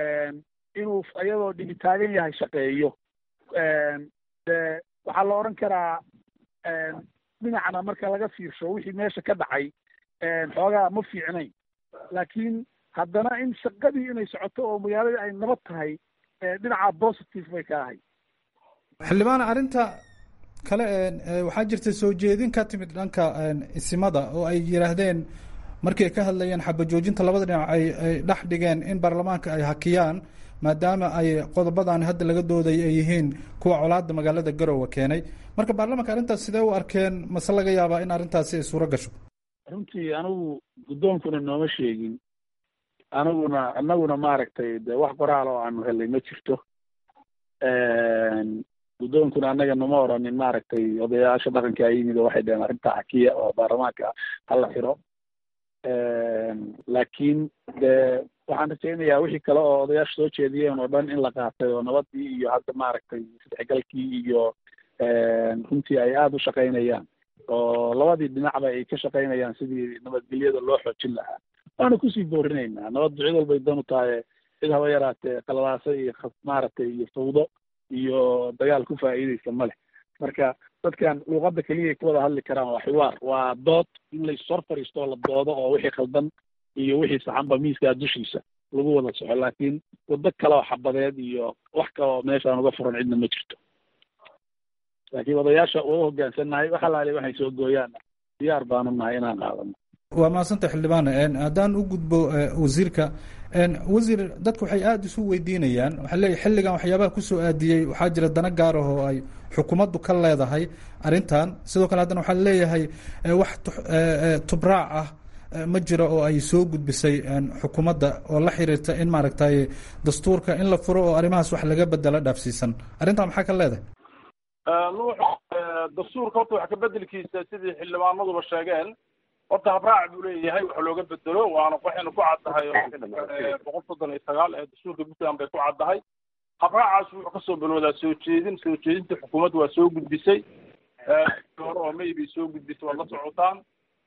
[SPEAKER 7] inuu iyadoo dhibi taagan yahay shaqeeyo de waxaa la odhan karaa dhinacna marka laga fiirsho wixii meesha ka dhacay xoogaa ma fiicnayn laakiin haddana in shaqadii inay socoto oo magaaladii ay nabad tahay dhinaca positive bay ka ahay
[SPEAKER 5] xildhibaan arrinta kale waxaa jirta soo jeedin ka timid dhanka isimada oo ay yidhaahdeen markii ay ka hadlayeen xabajoojinta labada dhinac ay ay dhex dhigeen in baarlamaanka ay hakiyaan maadaama ay qodobadan hadda laga dooday ay yihiin kuwa colaada magaalada garowe keenay marka baarlamanka arrintaas sidee u arkeen mase laga yaabaa in arrintaasi ay suuro gasho
[SPEAKER 7] runtii anigu guddoonkuna nooma sheegin aniguna anaguna maaragtay de wax qoraal oo aanu helay ma jirto guddoonkuna annaga nama oranin maaragtay odayaasha dhaqanka yimid oo waxay dheheen arrintaa xakiya oo baarlamaanka hala xiro laakiin de waxaan rajaynayaa wixii kale oo odayaasha soo jeediyeen oo dhan in la qaatay oo nabadii iyo hadda maaragtay isdhexgalkii iyo runtii ay aada u shaqaynayaan oo labadii dhinacba ay ka shaqaynayaan sidii nabadgelyada loo xoojin lahaa waana kusii boorinaynaa nabaddu cid walbay dan u tahay cid haba yaraatee qalalaasa iyo maaragtay iyo fawdo iyo dagaal ku faa'iideysa ma leh marka dadkan luuqadda keliyay ku wada hadli karaan waa xiwaar waa dood in laissor fariisto oo la doodo oo wixii khaldan iyo wixii saxanba miiskaa dushiisa lagu wada soco laakiin waddo kale oo xabadeed iyo wax kale oo meeshaan uga furan cidna ma jirto laakiin odayaasha waa u hoggaansannahay wax alaali waxay soo gooyaanna diyaar baanu nahay inaan qaadano
[SPEAKER 5] waa mahadsanta xildhibaan haddaan u gudbo wasiirka wasiir dadku waxay aada isu weydiinayaan waxaa leeyahy xilligan waxyaabaha kusoo aadiyey waxaa jira dana gaar ah oo ay xukuumaddu ka leedahay arrintan sidoo kale haddana waxaa leeyahay wax tubraac ah ma jiro oo ay soo gudbisay xukuumadda oo la xiriirta in maaragtay dastuurka in la furo oo arrimahaas wax laga bedelo dhaafsiisan arrintan maxaa ka leedahay
[SPEAKER 6] nuux dastuurka horta wax kabedelkiisa sidii xildhibaanaduba sheegeen horta habraac buu leeyahay wax looga bedelo waana waxaynu ku caddahay boqol soddon iyo sagaal ee dastuurka puntland bay ku caddahay habraacaas wuxuu kasoo bilowdaa soo jeedin soo jeedinta xukuumaddu waa soo gudbisay hore oo may bay soo gudbisay waad la socotaan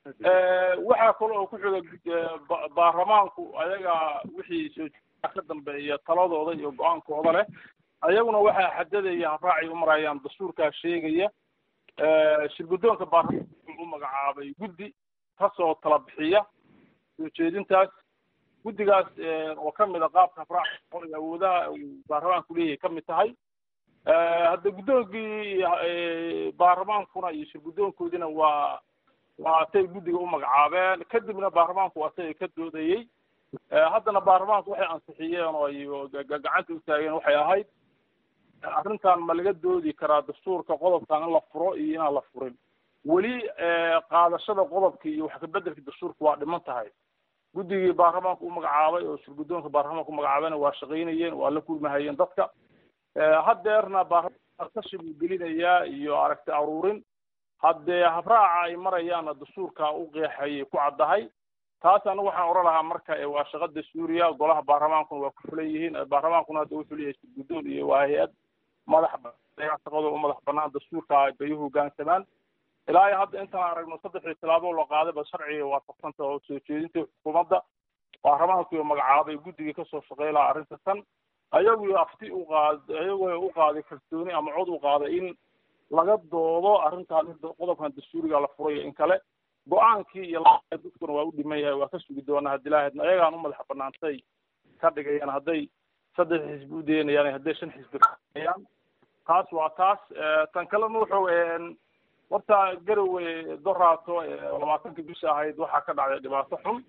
[SPEAKER 6] waxaa kale oo ku xiga baarlamaanku ayaga wixii soo ka dambeeya taladooda iyo go-aankooda leh ayaguna waxaa xadadaya habraacay u marayaan dastuurkaa sheegaya shirguddoonka baarlamaanka wuxuu u magacaabay guddi kasoo tala bixiya soo jeedintaas guddigaas oo ka mid a qaabka habraaca qoliga awoodaha uu baarlamaanku leeyahay ka mid tahay hadda guddoonkii baarlamaankuna iyo shirguddoonkoodina waa waa atay guddiga u magacaabeen kadibna baarlamaanku asaga ka doodayey haddana baarlamaanku waxay ansixiyeen oo ay gacanta u taageen waxay ahayd arrintan ma laga doodi karaa dastuurka qodobkan in la furo iyo inaan la furin weli qaadashada qodobka iyo wax kabedelka dastuurka waa dhiman tahay guddigii baarlamaanku u magacaabay oo shirguddoonka baarlamaanka u magacaabayna waa shaqaynayeen waa la kulmahayeen dadka haddeerna baarlamaanka kashi buu gelinayaa iyo aragti aruurin haddee habraaca ay marayaanna dastuurka u qeexayay ku caddahay taas anigu waxaan oran lahaa marka waa shaqa dastuuriya golaha baarlamaankuna waa ku fulan yihiin baarlamaankuna hadda wuxuu leeyahay shirguddoon iyo waa hay-ad madax shaqadoo u madax banaan dastuurka bay u hoggaansamaan ilaa iyo hadda intaan aragno saddexdii tilaabo la qaadayba sharciga waafaqsanta oo soo jeedinta xukuumadda baarlamaankii magacaabay guddigii kasoo shaqey lahaa arrinta tan ayagu afti u qaad ayagoo u qaaday kalsooni ama cod u qaaday in laga doodo arrintan qodobkan dastuuriga la furayo in kale go-aankii iyo dadkuna waa u dhiman yahay waa ka sugi doonaa haddii lahaydna ayagaan u madax banaantay ka dhigayaan hadday saddex xisbi u daynayaan hadday shan xisbi kaayaan taas waa taas tan kalena wuxuu horta garowe doraato labaatanka bisha ahayd waxaa ka dhacday dhibaato xun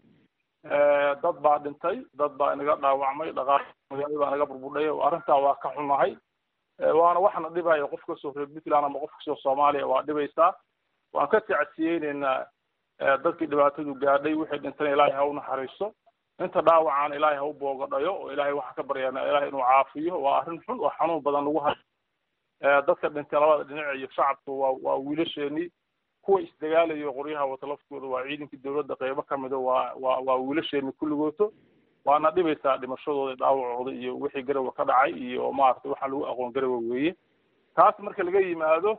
[SPEAKER 6] dad baa dhintay dad baa inaga dhaawacmay dhaqaal magaalo baa inaga burbudhay arrintaa waa ka xunahay waana waxna dhibaya qof kasoo reer puntland ama qof kasoo soomaaliya waa dhibaysaa waan ka tacsiyeyneynaa dadkii dhibaatadu gaadhay wixii dhintana ilaahay ha u naxariisto inta dhaawacaan ilaahay ha u boogadhayo oo ilaahay waxaan ka baryaana ilaahay inuu caafiyo waa arrin xun oo xanuun badan lagu hay dadka dhintay labada dhinac iyo shacabka waa waa wiilasheenii kuwa isdagaalayo qoryaha wata laftooda waa ciidankii dawladda qeybo ka mida waa waa waa wiilasheenii kulligooto waana dhibaysaa dhimashadooda dhaawacooda iyo wixii garowe ka dhacay iyo maaragtay waxaa lagu aqoon garowe weeye taas marka laga yimaado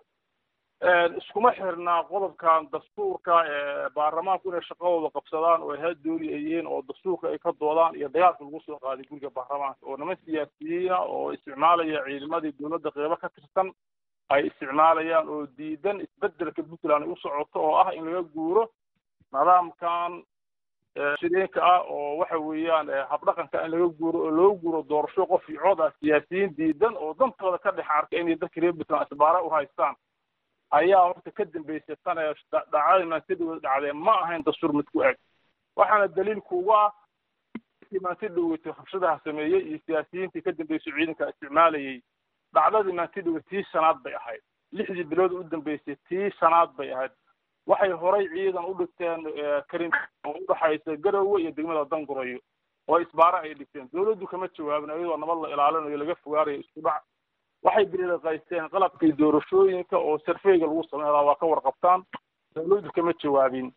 [SPEAKER 6] iskuma xirnaa qodobkan dastuurka baarlamaanku inay shaqadooda qabsadaan oo ha dooli ay yihiin oo dastuurka ay ka doodaan iyo dagaalka lagu soo qaaday guriga baarlamaanka oo niman siyaasiyiina oo isticmaalaya ciidamadii dawladda qeybo ka tirsan ay isticmaalayaan oo diidan isbedelka puntland ay u socoto oo ah in laga guuro nidaamkan shireenka ah oo waxa weeyaan habdhaqanka in laga guuro oo loo guuro doorasho qof iyo cod ah siyaasiyiin diidan oo dantooda ka dhex arka inay dadka reer puntland isbaara u haystaan ayaa horta ka dambeysay tan ee dhacdadii maantidhawed dhacdee ma ahayn dastuur mid ku eg waxaana daliil kuugu ah maantidhaweyto rabshadaha sameeyey iyo siyaasiyiintii ka dambeysay ciidanka isticmaalayay dhacdadii maantidhawed tii shanaad bay ahayd lixdii bilood u dambeysay tii shanaad bay ahayd waxay horay ciidan u dhigteen karin oo udhaxaysa garowe iyo degmada dangurayo oo isbaaro ay dhigteen dawladdu kama jawaabin iyadoo nabad la ilaalinayo laga fogaanayo isku dhac waxay biliqaysteen qalabkii doorashooyinka oo sarfeyga lagu sameynaa waa ka warqabtaan dawladdu kama jawaabin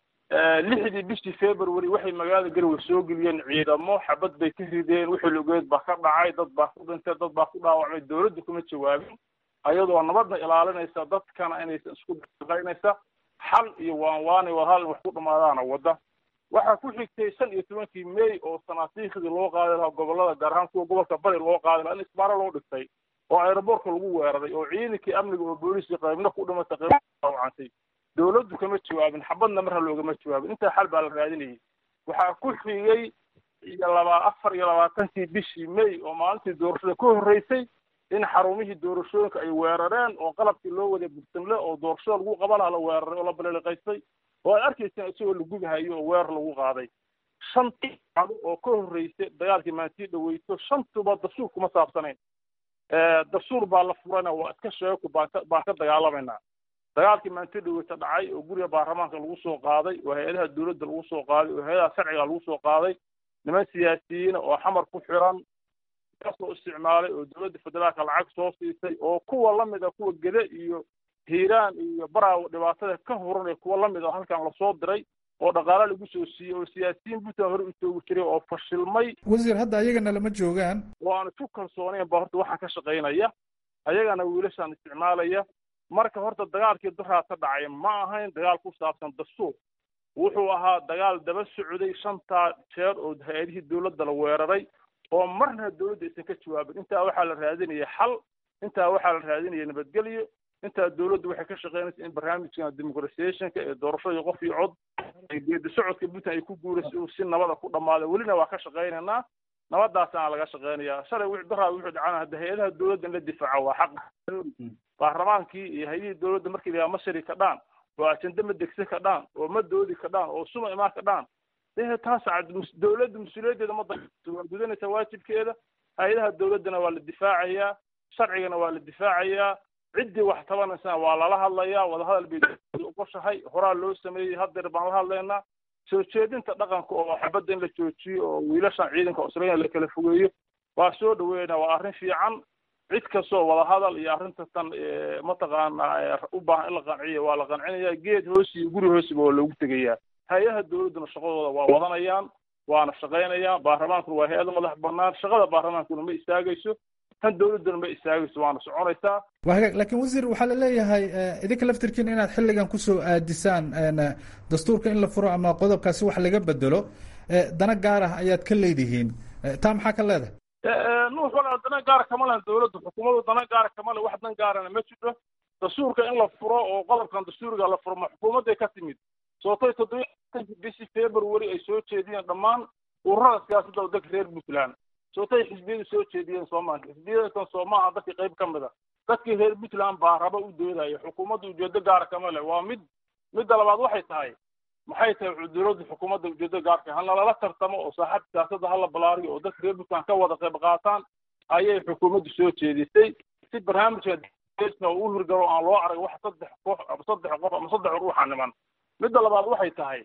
[SPEAKER 6] lixdii bishii february waxay magaalada garowe soo geliyeen ciidamo xabad bay ka rideen wixii lugeed baa ka dhacay dad baa ku dhintay dad baa ku dhaawacmay dawladdu kama jawaabin ayadoo nabadna ilaalinaysa dadkana inaysan isku dhaqaynaysa xal iyo waan waanay war hal wax ku dhamaadaana wadda waxaa ku xigtay shan iyo tobankii may oo sanaasiikhdii loo qaadi lahaa gobolada gaar ahaan kuwa gobolka bari loo qaadi lahaa in isbaaro loo dhigtay oo aeroboortka lagu weeraray oo ciidankii amniga oo booliiskii qaybna ku dhimatay qaybna dhaawacantay dawladdu kama jawaabin xabadna marha loogama jawaabin intaa xal baa la raadinayay waxaa ku xigay iyo laba afar iyo labaatankii bishii may oo maalintii doorashada ka horreysay in xarumihii doorashooyinka ay weerareen oo qalabkii loo waday bursamle oo doorashada lagu qaban lahaa la weeraray oo la baleliqaystay oo ay arkayseen isagoo la gubahayo oo weerar lagu qaaday shantii cado oo ka horreysay dagaalkii maantii dhaweyto shantuba dastuur kuma saabsanayn dastuur baa la furana waa iska sheeko baan ka baan ka dagaalamaynaa dagaalkii maantii dhaweyto dhacay oo guriga baarlamaanka lagu soo qaaday oo hay-adaha dawladda lagu soo qaaday oo hay-adaha sharciga lagu soo qaaday niman siyaasiyiina oo xamar ku xiran kasoo isticmaalay oo dawladda federaalka lacag soo siisay oo kuwa lamid a kuwa gede iyo hiiraan iyo baraawo dhibaatada ka horanaya kuwa lamid a halkan lasoo diray oo dhaqaale lagu soo siiyey oo siyaasiyiin puntland hore u joogi jiray oo fashilmay
[SPEAKER 5] wasiir hadda ayagana lama joogaan
[SPEAKER 6] oo aan isku kalsoonayn ba horta waxaan ka shaqaynaya ayagana wiilashaan isticmaalaya marka horta dagaalkii duraa ka dhacay ma ahayn dagaal ku saabsan dastuur wuxuu ahaa dagaal daba socday shantaa jeer oo hay-adihii dawladda la weeraray oo marna dawladda aysan ka jawaabin intaa waxaa la raadinaya xal intaa waxaa la raadinaya nabadgelyo intaa dawladdu waxay ka shaqaynaysa in barnaamijkan demoqratisationka ee doorashada qof iyo cod geedi socodka puntland ay ku guuraysa uu si nabada ku dhamaaday welina waa ka shaqaynaynaa nabadaasaana laga shaqaynayaa shalay wixii daraa wuxuu dhacana hadda hay-adaha dawladda in la difaaco waa xaq baarlamaankii iyo hay-adihii dawladda markii la ma shari ka dhaan oo ajende ma degsan ka dhaan oo ma doodi ka dhaan oo suma imaan ka dhaan dee taas dawladda mas-uuliyaddeeda ma waa gudanaysaa waajibkeeda hay-adaha dawladdana waa la difaacayaa sharcigana waa la difaacayaa ciddii wax tabanaysana waa lala hadlayaa wadahadal bay ogoshahay horaa loo sameeyey haddeer baan la hadlaynaa soo jeedinta dhaqanka oo xabadda in la joojiyo oo wiilashan ciidanka australia la kala fogeeyo waa soo dhaweynaa waa arrin fiican cid kastoo wadahadal iyo arrinta tan mataqaanaa u baahan in la qanciyo waa la qancinayaa geed hoosi iyo guri hoosiba waa loogu tegayaa hay-adaha dawladduna shaqadooda waa wadanayaan waana shaqaynayaan baarlamaankuna waa hay-ada madax banaan shaqada baarlamaankuna ma istaagayso tan dawladduna ma istaagayso waana soconaysaa
[SPEAKER 5] waa hagaag laakiin wasiir waxaa la leeyahay idinka laftirkiina inaad xilligan kusoo aadisaan dastuurka in la furo ama qodobkaasi wax laga bedelo dana gaar ah ayaad ka leedihiin taa maxaa ka leedahay
[SPEAKER 6] nuux walaa dana gaara kama lehen dawladdu xukuumaddu dana gaara kama le wax dan gaarana ma jiro dastuurka in la furo oo qodobkan dastuuriga la furo ma xukuumadday ka timid sootay toddobiyi bishii february ay soo jeediyeen dhammaan ururada siyaasadda waddanka reer puntland sootay xisbiyadu soo jeediyeen soomaaliya xisbiyadan soomaaha dadkii qayb ka mid a dadkii reer puntland baa raba u doodaya xukuumadda ujeedo gaara kama leh waa mid midda labaad waxay tahay maxay tahay dawladda xukuumadda ujeedo gaarka hana lala tartamo oo saaxadda siyaasadda hala balaariyo oo dadka reer puntland ka wada qayb qaataan ayay xukuumaddu soo jeedisay si barnaamijka u hirgalo aan loo arag wax saddex koox ama saddex qof ama saddex ruuxa niman midda labaad waxay tahay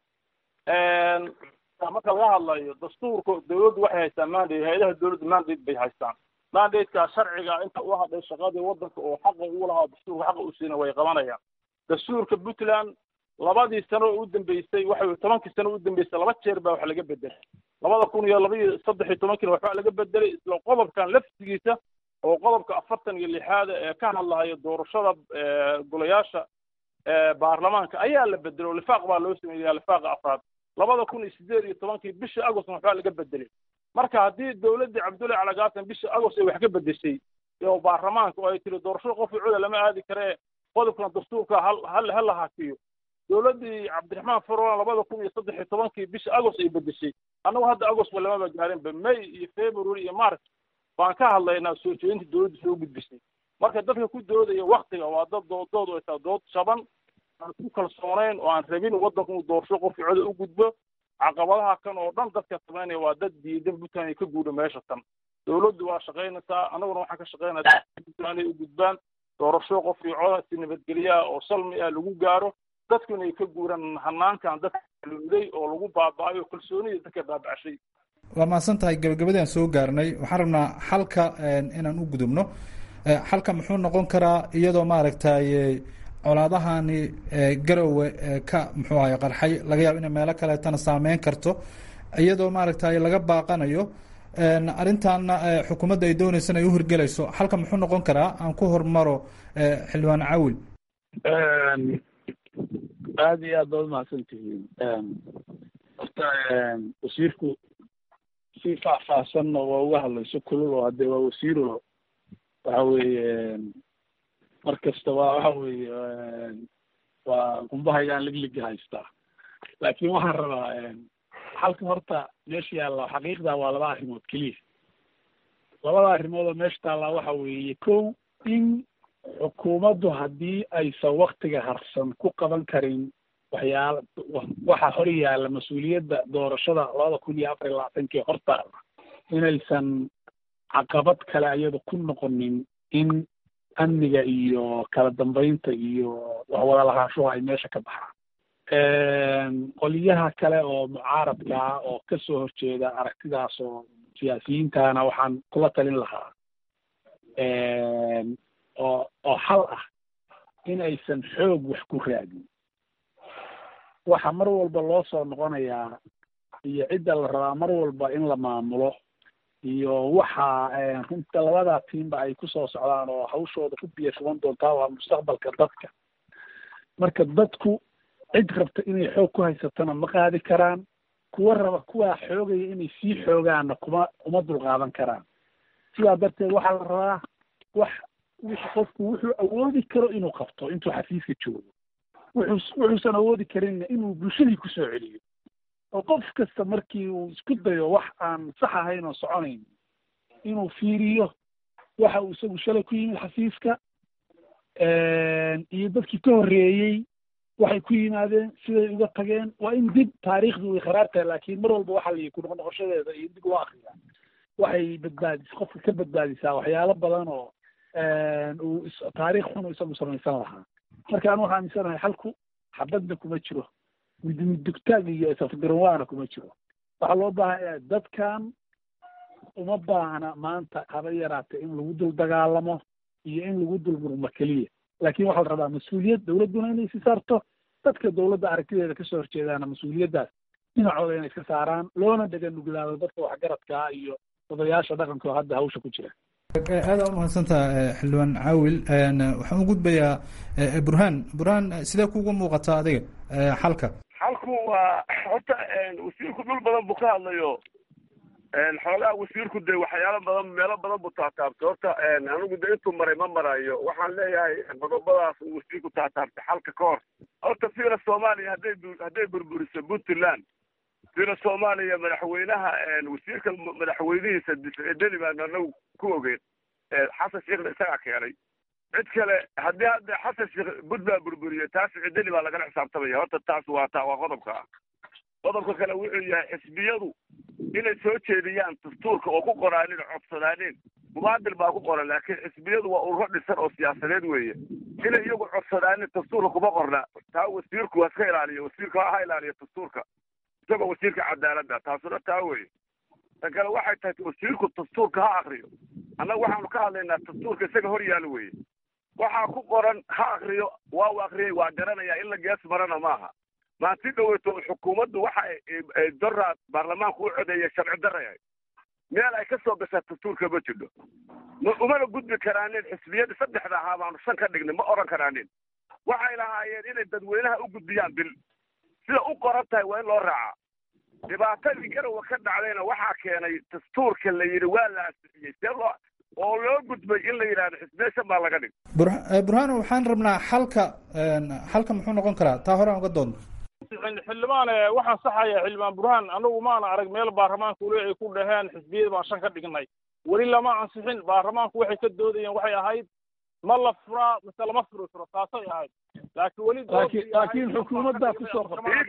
[SPEAKER 6] marka laga hadlayo dastuurka dawladdu waxay haystaan mandate hay-adaha dawladda mandate bay haystaan mandatekaa sharciga inta u hadhay shaqadii waddanka oo xaqa ugu lahaa dastuurka xaqa u siina way qabanayaan dastuurka puntland labadii sano oo u dambeysay waxa tobankii sano u dambeysay laba jeer baa wax laga bedelay labada kun iyo laba iyo saddex iyo tobankiina waxbaa laga bedelay isla qodobkan laftigiisa oo qodobka afartan iyo lixaada ee ka hadlahaya doorashada golayaasha baarlamaanka ayaa la bedelay oo lifaaq baa loo sameeyaa lifaaqa afraad labada kun iyo sideed iyo tobankii bishii agostna waxbaa laga bedelay marka haddii dawladdii cabdullahi calagaasan bishii agost ay wax ka bedeshay oo baarlamaanka oo ay tiri doorashada qof cuda lama aadi karee qodobkan dastuurka hal hal ha la hakiyo dowladdii cabdiraxmaan farwan labada kun iyo saddex iyo tobankii bisha agost ay bedeshay annagu hadda agost ba lamaba gaarinba may iyo february iyo march baan ka hadlaynaa soo jeedinta dowladda soo gudbisay marka dadka ku doodaya waktiga waa dad doodood ay tahay dood shaban aan ku kalsoonayn oo aan rabin waddanku uu doorasho qofkii coda u gudbo caqabadaha kan oo dhan dadka samaynaya waa dad diidan puntland ay ka guudha meesha tan dowladdu waa shaqaynaysaa annaguna waxaan ka shaqaynaya puntland ay u gudbaan doorasho qofkii coda si nabadgelyaha oo salmi ah lagu gaaro dadkuna ay ka guuraan hanaankan dadka luuday oo lagu baaba'ayo kalsoonida dadka baaba'shay
[SPEAKER 5] waa mahadsan tahay gabagabadii aan soo gaarnay waxaan rabnaa xalka inaan u gudubno xalka muxuu noqon karaa iyadoo maaragtay colaadahani garowe ka muxuu ahay qarxay laga yaabo inay meelo kaleetana saameyn karto iyadoo maaragtay laga baaqanayo arrintaana xukuumadda ay dooneysana ay u hirgelayso xalka muxuu noqon karaa aan ku hormaro xildhibaan cawil
[SPEAKER 7] aada iyo aad baad umahadsan tihiin horta wasiirku si faahfaahsanna waa uga hadlayso kulul oo haddee waa wasiiro waxa weeye mar kasta waa waxa weeye waa qumbahaygaan ligliga haystaa laakiin waxaan rabaa halka horta meesha yaalla xaqiiqda waa laba arrimood keliya labada arrimood oo meesha taallaa waxa weeye kow in xukuumaddu haddii aysan waktiga harsan ku qaban karin waxyaala waxa hor yaalla mas-uuliyadda doorashada labada kun iyo afar iyo labaatankii hortaala inaysan caqabad kale iyada ku noqonin in amniga iyo kala dambeynta iyo waxwada lahaanshuhu ay meesha ka baxaan qoliyaha kale oo mucaaradka ah oo kasoo horjeeda aragtidaas oo siyaasiyiintana waxaan kula talin lahaa oo oo xal ah in aysan xoog wax ku raadin waxa mar walba loo soo noqonayaa iyo cidda la rabaa mar walba in la maamulo iyo waxa runta labadaa tiimba ay kusoo socdaan oo hawshooda ku biya shuban doontaa waa mustaqbalka dadka marka dadku cid rabta inay xoog ku haysatana ma qaadi karaan kuwa raba kuwaa xoogaya inay sii xoogaanna kuma uma dulqaadan karaan sidaa darteed waxaa la rabaa wax wixi qofku wuxuu awoodi karo inuu qabto intuu xafiiska joogo wuxuu wuxuusan awoodi karinna inuu bulshadii kusoo celiyo oo qof kasta markii uu isku dayo wax aan sax ahayn oo soconayn inuu fiiriyo waxa uu isagu shalay ku yimid xafiiska iyo dadkii ka horreeyey waxay ku yimaadeen siday uga tageen waa in dib taariikhdu way kharaar tahay laakiin mar walba waxa layihi kunoqnoqoshadeeda iyo dib loo akriyaa waxay badbaadis qofka ka badbaadisaa waxyaalo badan oo uu taariikh xun isagu samaysan lahaa marka anu waxaa aaminsanahay xalku xabadna kuma jiro midmidugtaag iyo safgaranwaana kuma jiro waxaa loo baahanya dadkan uma baahna maanta haba yaraatee in lagu dul dagaalamo iyo in lagu dul murmo keliya laakiin waxaa la rabaa mas-uuliyad dawladduna inay si saarto dadka dawladda aragtideeda kasoo horjeedaana mas-uuliyaddaas dhinacooda inay iska saaraan loona dhega nuglaado dadka waxgaradkaa iyo odayaasha dhaqanka oo hadda hawsha ku jira
[SPEAKER 5] aada u mahadsantaha xildhibaan caawil waxaan u gudbayaa burhaan burhaan sidee kugu muuqataa adiga xalka
[SPEAKER 8] xalku waa horta wasiirku dhul badan buu ka hadlayo xoogaa wasiirku de waxyaalo badan meelo badan buu taataabtay horta anigu de intuu maray ma marayo waxaan leeyahay qodobadaas uu wasiirku taataabtay xalka ka hor horta fiila soomaaliya hadday hadday burburiso puntland fiila soomaaliya madaxweynaha wasiirka madaxweynihiisa deli baan anagu ku ogeyn xasan sheekhna isagaa keenay cid kale haddii hadda xasan sheekh bud baa burburiye taas cideli baa lagala xisaabtamaya horta taas waa ta waa qodobka ah qodobka kale wuxuu yahay xisbiyadu inay soo jeediyaan dastuurka oo ku qoraanin codsadaanin mubaadil baa ku qoran laakiin xisbiyadu waa ururo dhisan oo siyaasadeed weeye inay iyagu codsadaanin dastuurka kuma qorna taa wasiirku waa iska ilaaliyo wasiirka ha ilaaliyo dastuurka isagoo wasiirka cadaaladda taasuna taa weye tan kale waxay tahay wasiirku dastuurka ha akriyo annaga waxaanu ka hadlaynaa dastuurka isaga hor yaalo weye waxaa ku qoran ha akriyo waa u akriyay waa garanaya in la gees marana maaha maanti dhaweyto xukuumaddu waxa doraa baarlamaanku u codeeya sharci daraya meel ay ka soo gashaa dastuurka ma jidho ma umana gudbi karaanin xisbiyadii saddexda ahaa baanu shan ka dhignay ma oran karaanin waxay lahaayeen inay dadweynaha u gudbiyaan bil sida u qoran tahay waa in loo raacaa dhibaatadii garowa ka dhacdayna waxaa keenay dastuurka la yidhi waa la ansixiyey see loo oo loo gudbay in la yidhahdo xisbiya shan baa laga dhig
[SPEAKER 5] burhaan waxaan rabnaa xalka halka muxuu noqon karaa taa hore aan uga doonno
[SPEAKER 6] xildhibaan waxaan saxaya xildhibaan burhaan anagu maana arag meel baarlamaanka weli ay ku dhaheen xisbiyada baan shan ka dhignay weli lama ansixin baarlamaanku waxay ka doodayeen waxay ahayd ma la furaa mise lama furi karo taasay ahayd laakiin weli
[SPEAKER 7] laakiin laakiin xukuumaddaa kusoo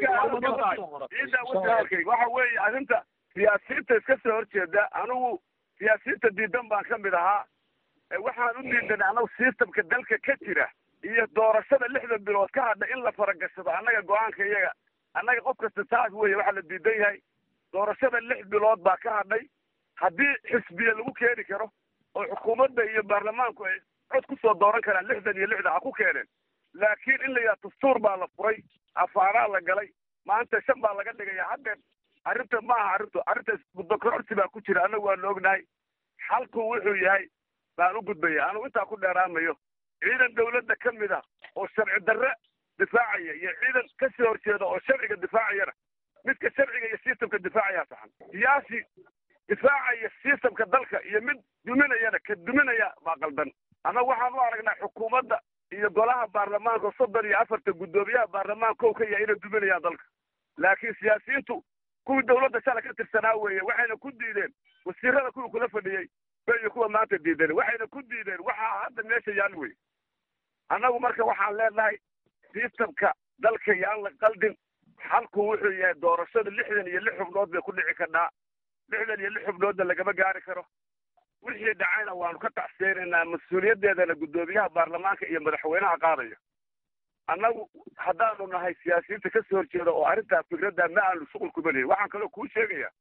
[SPEAKER 8] qortay waxa weeye arrinta siyaasiyiinta iska soo horjeeda anigu siyaasiyiinta diidan baan ka mid ahaa waxaan u diidanay anagu systemka dalka ka jira iyo doorashada lixda bilood ka hadha in la faragashado annaga go-aanka iyaga annaga qof kasta taas weeye waxaa la diidan yahay doorashada lix bilood baa ka hadhay haddii xisbiya lagu keeni karo oo xukuumadda iyo baarlamaanku ay cod kusoo dooran karaan lixdan iyo lixda ha ku keeneen laakiin in la yidhaha dastuur baa la furay afaaraa la galay maanta shan baa laga dhigaya haddeen arrinta ma aha arrintu arrinta muddokororsi baa ku jira annagu waanu ognahay xalku wuxuu yahay baan u gudbaya anugu intaa ku dheeraamayo ciidan dawladda ka mid ah oo sharci darre difaacaya iyo ciidan ka soo horjeeda oo sharciga difaacayana midka sharciga iyo systemka difaacaya saxan siyaasi difaacaya systemka dalka iyo mid duminayana ka duminaya baa qaldan annaga waxaan u aragnaa xukuumadda iyo golaha baarlamaanka soddon iyo afarta guddoomiyaha baarlamaanka kow ka yahay inay duminayaan dalka laakiin siyaasiyiintu kuwii dawladda shala ka tirsanaa weeye waxayna ku diideen wasiirada kuwii kula fadhiyey bay kuwa maanta diideen waxayna ku diideen waxaa hadda meesha yaal wey annagu marka waxaan leenahay systemka dalka yaan la qaldin xalku wuxuu yahay doorashada lixdan iyo lix xubnood bay ku dhici karnaa lixdan iyo lix xubnoodna lagama gaari karo wixii dhacayna waanu ka tacseenaynaa mas-uuliyaddeedana guddoomiyaha baarlamaanka iyo madaxweynaha qaadaya annagu haddaanu nahay siyaasiyiinta ka soo horjeeda oo arrintaa fikradda ma aanu shuqul kuma lehin waxaan kaloo kuu sheegayaa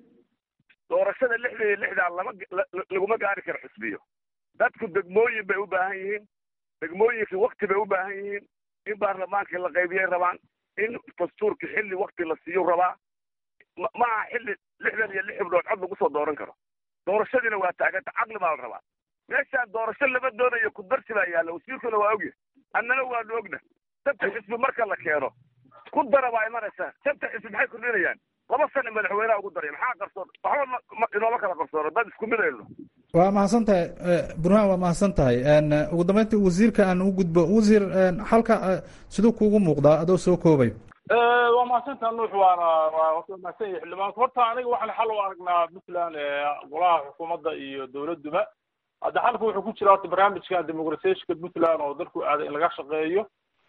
[SPEAKER 8] doorashada lixdan iyo lixdan lama laguma gaari karo xisbiyo dadku degmooyin bay u baahan yihiin degmooyinkii wakti bay u baahan yihiin in baarlamaankii la qaybiyay rabaan in dastuurkii xilli wakti la siiyo rabaa ma aha xilli lixdan iyo lix xubnood cod lagu soo dooran karo doorashadiina waa taaganta caqli baa la rabaa meeshaan doorasho lama doonayo kudarsi baa yaalla wasiirkuna waa ogyahay annana waanu ogna santa xisbi marka la keeno ku dara baa imanaysaa santa xisbi maxay kordhinayaan laba sano madaxweynaha ugu daray maxaa qarsoon waxba inooma kala qarsoono dad isku mid aynu
[SPEAKER 5] waa mahadsan tahay burhaan waa mahadsan tahay ugu dambeyntii wasiirka aan u gudbo wasiir halka siduu kuugu muuqdaa adoo soo koobay
[SPEAKER 6] waa mahadsantaa nuux waana waa mahadsan yahay xildhibaanka horta aniga waxaan xal u aragnaa puntland golaha xukuumadda iyo dowladduba hadda xalka wuxuu ku jira horta barnaamijkan demoqratiyationka puntland oo dalku aaday in laga shaqeeyo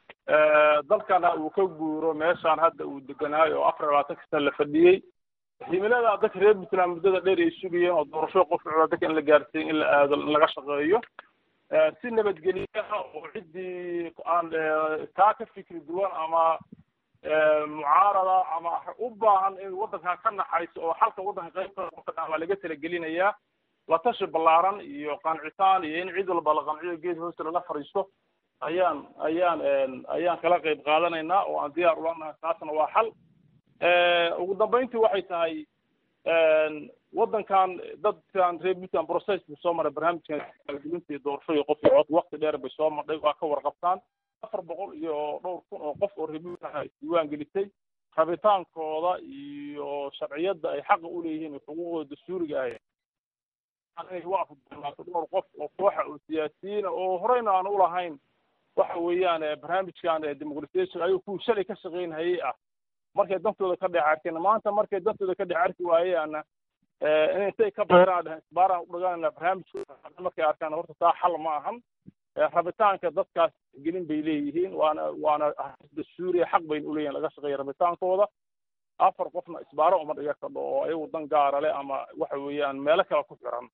[SPEAKER 6] dalkana uu ka guuro meeshaan hadda uu deganaayo oo afar labaatanka sana la fadhiyey himilada dadka reer puntland muddada dheer ay sugayeen oo doorasho qof cula dadka in la gaarsiiyo in la aado in laga shaqeeyo si nabadgelyaha oo ciddii aan taa ka fikri duwan ama mucaarada ama u baahan in waddankan ka naxayso oo xalka waddanka qaybta waa laga talagelinayaa la tashi ballaaran iyo qancitaan iyo in cid walba la qanciyo geed hoosta lala fadhiisto ayaan ayaan ayaan kala qayb qaadanaynaa oo aan diyaar ula nahay taasna waa xal ugu dambeyntii waxay tahay waddankan dadkan reer puntland process buu soo maray barnaamijkan gelinta iyo doorasho iyo qof iyo cod wakti dheer bay soo marday waa ka warqabtaan afar boqol iyo dhowr kun oo qof oo reer puntland isdiiwaan gelisay rabitaankooda iyo sharciyadda ay xaqa u leeyihiin xuquuqdooda dastuuriga ah inay u afdulaato dhowr qof oo kooxa oo siyaasiyiina oo horeyna aan u lahayn waxa weeyaan barnaamijkan demoqratiation ayuu kuwii shalay ka shaqaynhayay ah markay dantooda ka dhex arkeen maanta markay dantooda ka dhex arki waayeana in intay ka beeraan dhehen isbaaraan u dhagaanana barnaamijkooda markay arkaan horta taa xal ma ahan rabitaanka dadkaas gelin bay leeyihiin waana waana dastuuriya xaq bayna uleeyihin laga shaqeeya rabitaankooda afar qofna isbaaro uma dhiga kadho oo ayagu dan gaara leh ama waxa weeyaan meelo kale ku xiran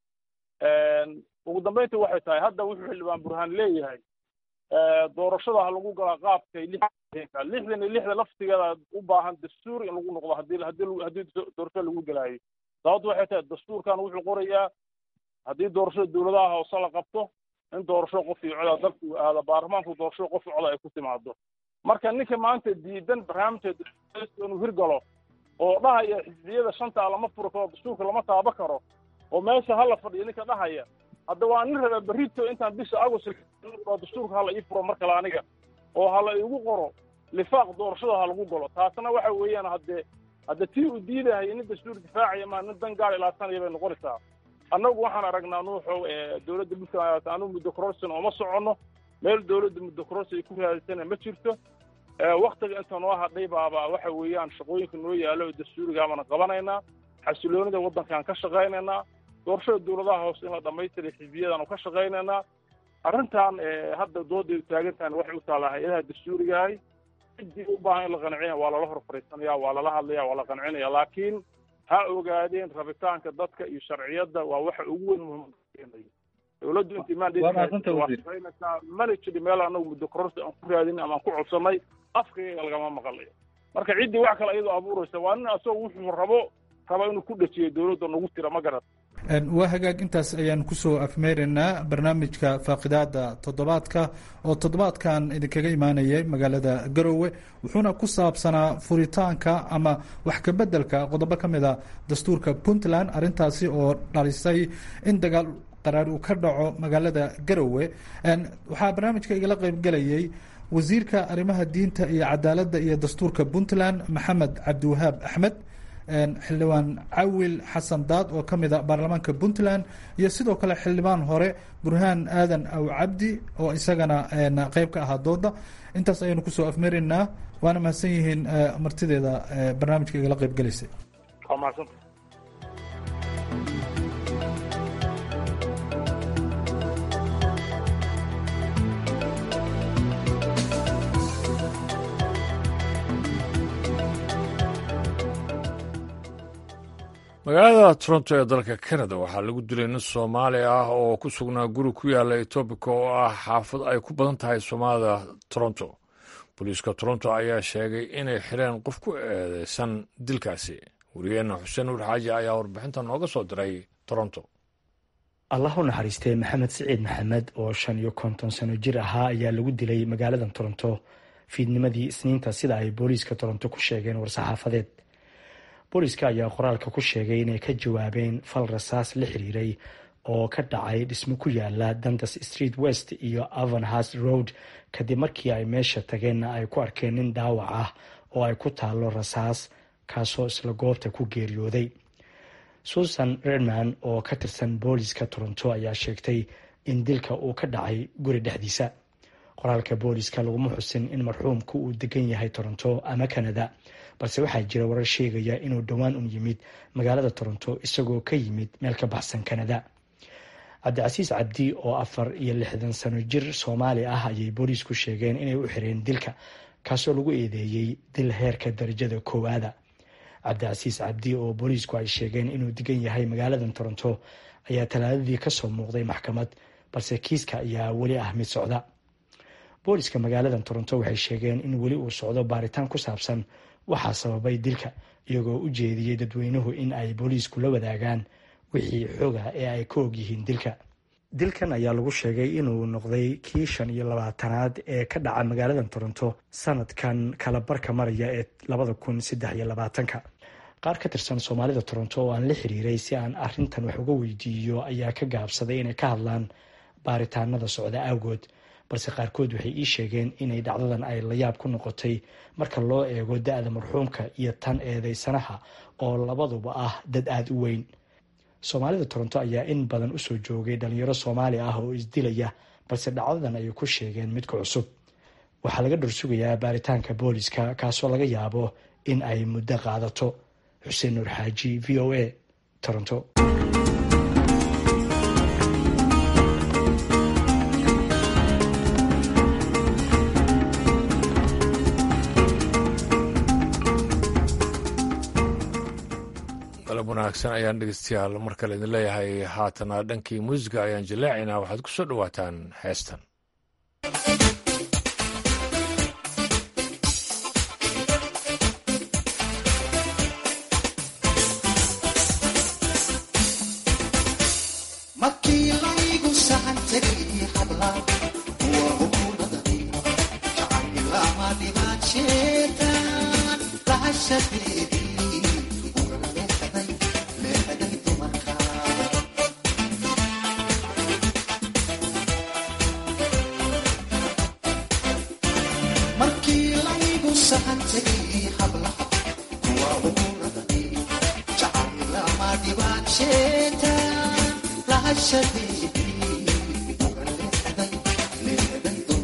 [SPEAKER 6] ugu dambeyntii waxay tahay hadda wuxuu xildhibaan burhaan leeyahay doorashada ha lagu galaa qaabkay lixdanka lixdan iyo lixda laftigeeda u baahan dastuur in lagu noqdo hadii hadii haddii doorasho lagu galaayo sababtu waxay tahay dastuurkan wuxuu qorayaa haddii doorashada dowladaha hoose la qabto in doorasho qof iyo coda dalku aada baarlamaanku doorasho qof iyo coda ay ku timaado marka ninka maanta diidan barnaamijka inuu hirgalo oo dhahaya xisbiyada shanta lama furi karo dastuurka lama taaba karo oo meesha hala fadhiyo ninka dhahaya hadda waa nin raba berrito intaan bisha agost dastuurka hala ii furo mar kale aniga oo hala igu qoro lifaaq doorashada ha lagu galo taasna waxa weeyaan haddee hadda tii uu diidahaya nin dastuur difaacaya maa nin dan gaar ilaasanaya bay noqonaysaa annagu waxaan aragnaa nuuxow dowladda puntland anu muddo corruption ooma soconno meel dawladda muddo kororsi ay ku raadisana ma jirto waktiga inta noo hadhay baaba waxa weeyaan shaqooyinka noo yaalo oo dastuurigaa baana qabanaynaa xasiloonida waddankaan ka shaqaynaynaa doorashada dawladaha hoose in la dhamaystiray xisbiyadaanu ka shaqaynaynaa arrintan hadda dooday taagan tahan waxay u taallaa hay-adaha dastuurigahay ciddii u baahan in la qancina waa lala hor fariisanaya waa lala hadlaya waa la qancinaya laakiin ha ogaadeen rabitaanka dadka iyo sharciyadda waa waxa ugu weyn muhiim dawladdu intii maandhaysaa mana jiri meel anagu muddo kororsi aan ku raadin ama aan ku codsanay afkayga lagama maqlayo marka ciddii wax kale iyadoo abuuraysa waa nin asagoo wuxuu rabo raba inuu ku dhajiyo dawladda nagu tira ma garat
[SPEAKER 5] waa hagaag intaas ayaan kusoo afmeeraynaa barnaamijka faaqidaada toddobaadka oo toddobaadkan idinkaga imaanayay magaalada garowe wuxuuna ku saabsanaa furitaanka ama wax kabeddelka qodobo ka mid a dastuurka puntland arrintaasi oo dhalisay in dagaal qaraar uu ka dhaco magaalada garowe waxaa barnaamijka igala qeybgelayay wasiirka arrimaha diinta iyo cadaaladda iyo dastuurka puntland maxamed cabdiwahaab axmed xildhibaan cawil xasan daad oo ka mid a baarlamaanka puntland iyo sidoo kale xildhibaan hore burhaan aadan aw cabdi oo isagana qeyb ka ahaa dooda intaas ayaynu kusoo afmaraynaa waana mahadsan yihiin martideeda barnaamijka igala qeyb gelaysay
[SPEAKER 6] waa mahadsanta
[SPEAKER 1] magaalada toronto ee dalka canada waxaa lagu dilay nin soomaali ah oo ku sugnaa guri ku yaala etoobica oo ah xaafad ay ku badan tahay soomaalida toronto booliiska toronto ayaa sheegay inay xireen qof ku eedeysan dilkaasi wariyeenna xuseen nuur xaaji ayaa warbixinta nooga soo diray toronto
[SPEAKER 9] allah u naxariistee maxamed siciid maxamed oo shan iyo konton sano jir ahaa ayaa lagu dilay magaalada toronto fiidnimadii isniinta sida ay booliiska toronto ku sheegeen war-saxaafadeed booliiska ayaa qoraalka ku sheegay inay ka jawaabeen fal rasaas la xiriiray oo ka dhacay dhismo ku yaala dandas street west iyo avanhast road kadib markii ay meesha tageenna ay ku arkeen nin dhaawac ah oo ay ku taallo rasaas kaasoo isla goobta ku geeriyooday susan redman oo ka tirsan booliiska toronto ayaa sheegtay in dilka uu ka dhacay guri dhexdiisa qoraalka booliiska laguma xusin in marxuumku uu degan yahay toronto ama canada balse waxaa jira warar sheegaya inuu dhowaan un yimid magaalada toronto isagoo ka yimid meel ka baxsan canada cabdicasiis cabdi oo afar iyo lixdan sano jir soomaali ah ayay booliisku sheegeen inay u xireen dilka kaasoo lagu eedeeyey dil heerka darajada koowaada cabdicasiis cabdi oo booliisku ay sheegeen inuu degan yahay magaalada toronto ayaa talaadadii kasoo muuqday maxkamad balse kiiska ayaa weli ah mid socda booliiska magaalada toronto waxay sheegeen in weli uu socdo baaritaan ku saabsan waxaa sababay dilka iyagoo u jeediyey dadweynuhu in ay booliisku la wadaagaan wixii xoga ee ay ka og yihiin dilka dilkan ayaa lagu sheegay inuu noqday kii shan iyo labaatanaad ee ka dhaca magaalada toronto sanadkan kala barka maraya ee labada kun saddex iyo labaatanka qaar ka tirsan soomaalida toronto oo aan la xiriiray si aan arintan wax uga weydiiyo ayaa ka gaabsaday inay ka hadlaan baaritaanada socda awgood balse qaarkood waxay ii sheegeen inay dhacdadan ay layaab ku noqotay marka loo eego da-da marxuumka iyo tan eedeysanaha oo labaduba ah dad aada u weyn soomaalida toronto ayaa in badan usoo joogay dhalinyaro soomaali ah oo isdilaya balse dhacdadan ayay ku sheegeen midka cusub waxaa laga dhorsugayaa baaritaanka booliska kaasoo laga yaabo in ay muddo qaadato xuseen nuur xaaji v o a toronto
[SPEAKER 1] dalab wanaagsan ayaan dhegeystayaal mar kale idin leeyahay haatana dhankii muusiga ayaan jallaacaynaa waxaad ku soo dhowaataan heestan
[SPEAKER 10] Thank you.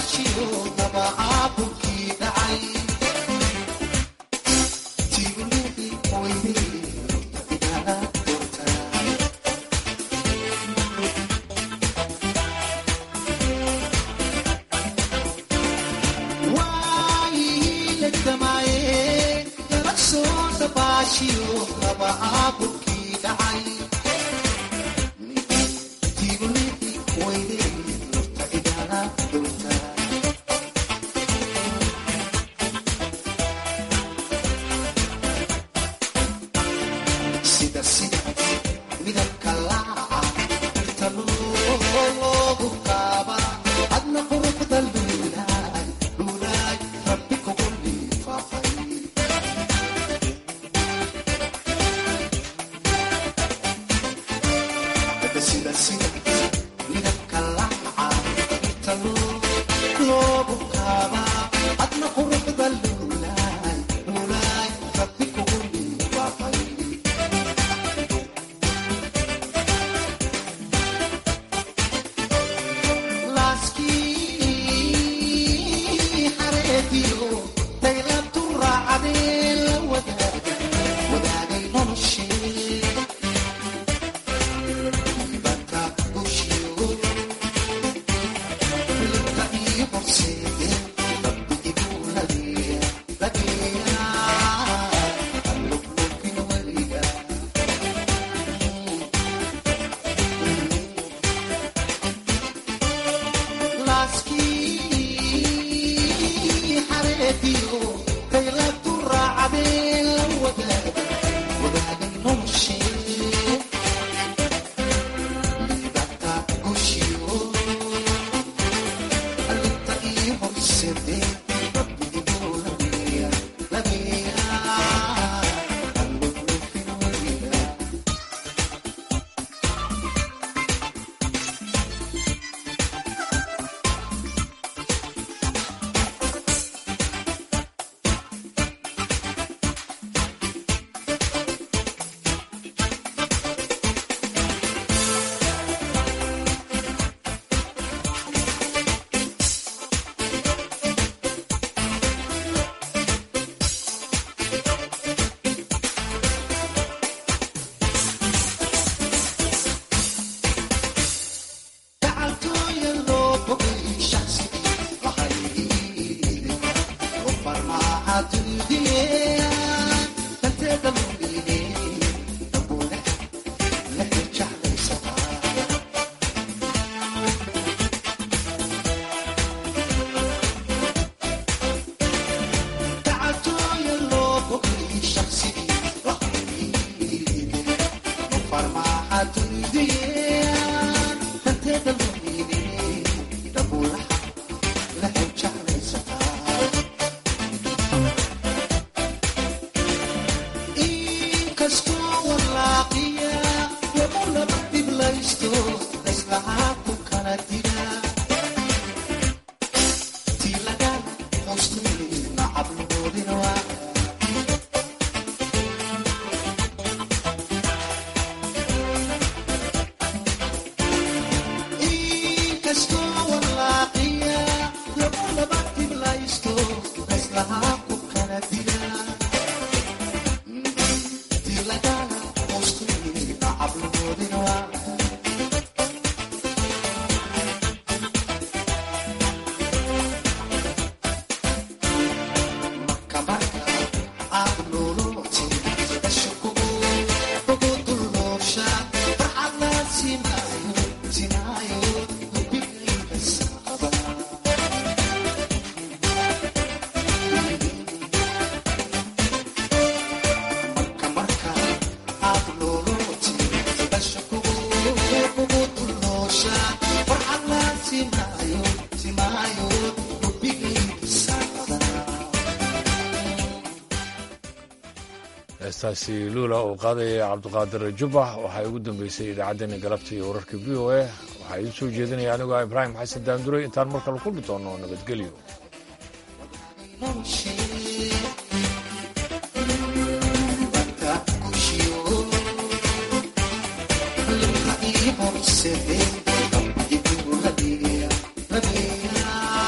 [SPEAKER 1] heestaasi luula uu qaadaya cabdiqaadir jubbax waxaa ugu dambeysay idaacaddeenna galabta iyo wararka v o a waxaa idiin soo jeedinaya anigoo ibraahim xasan daanduray intaan mar kale kulmi doono nabadgelyo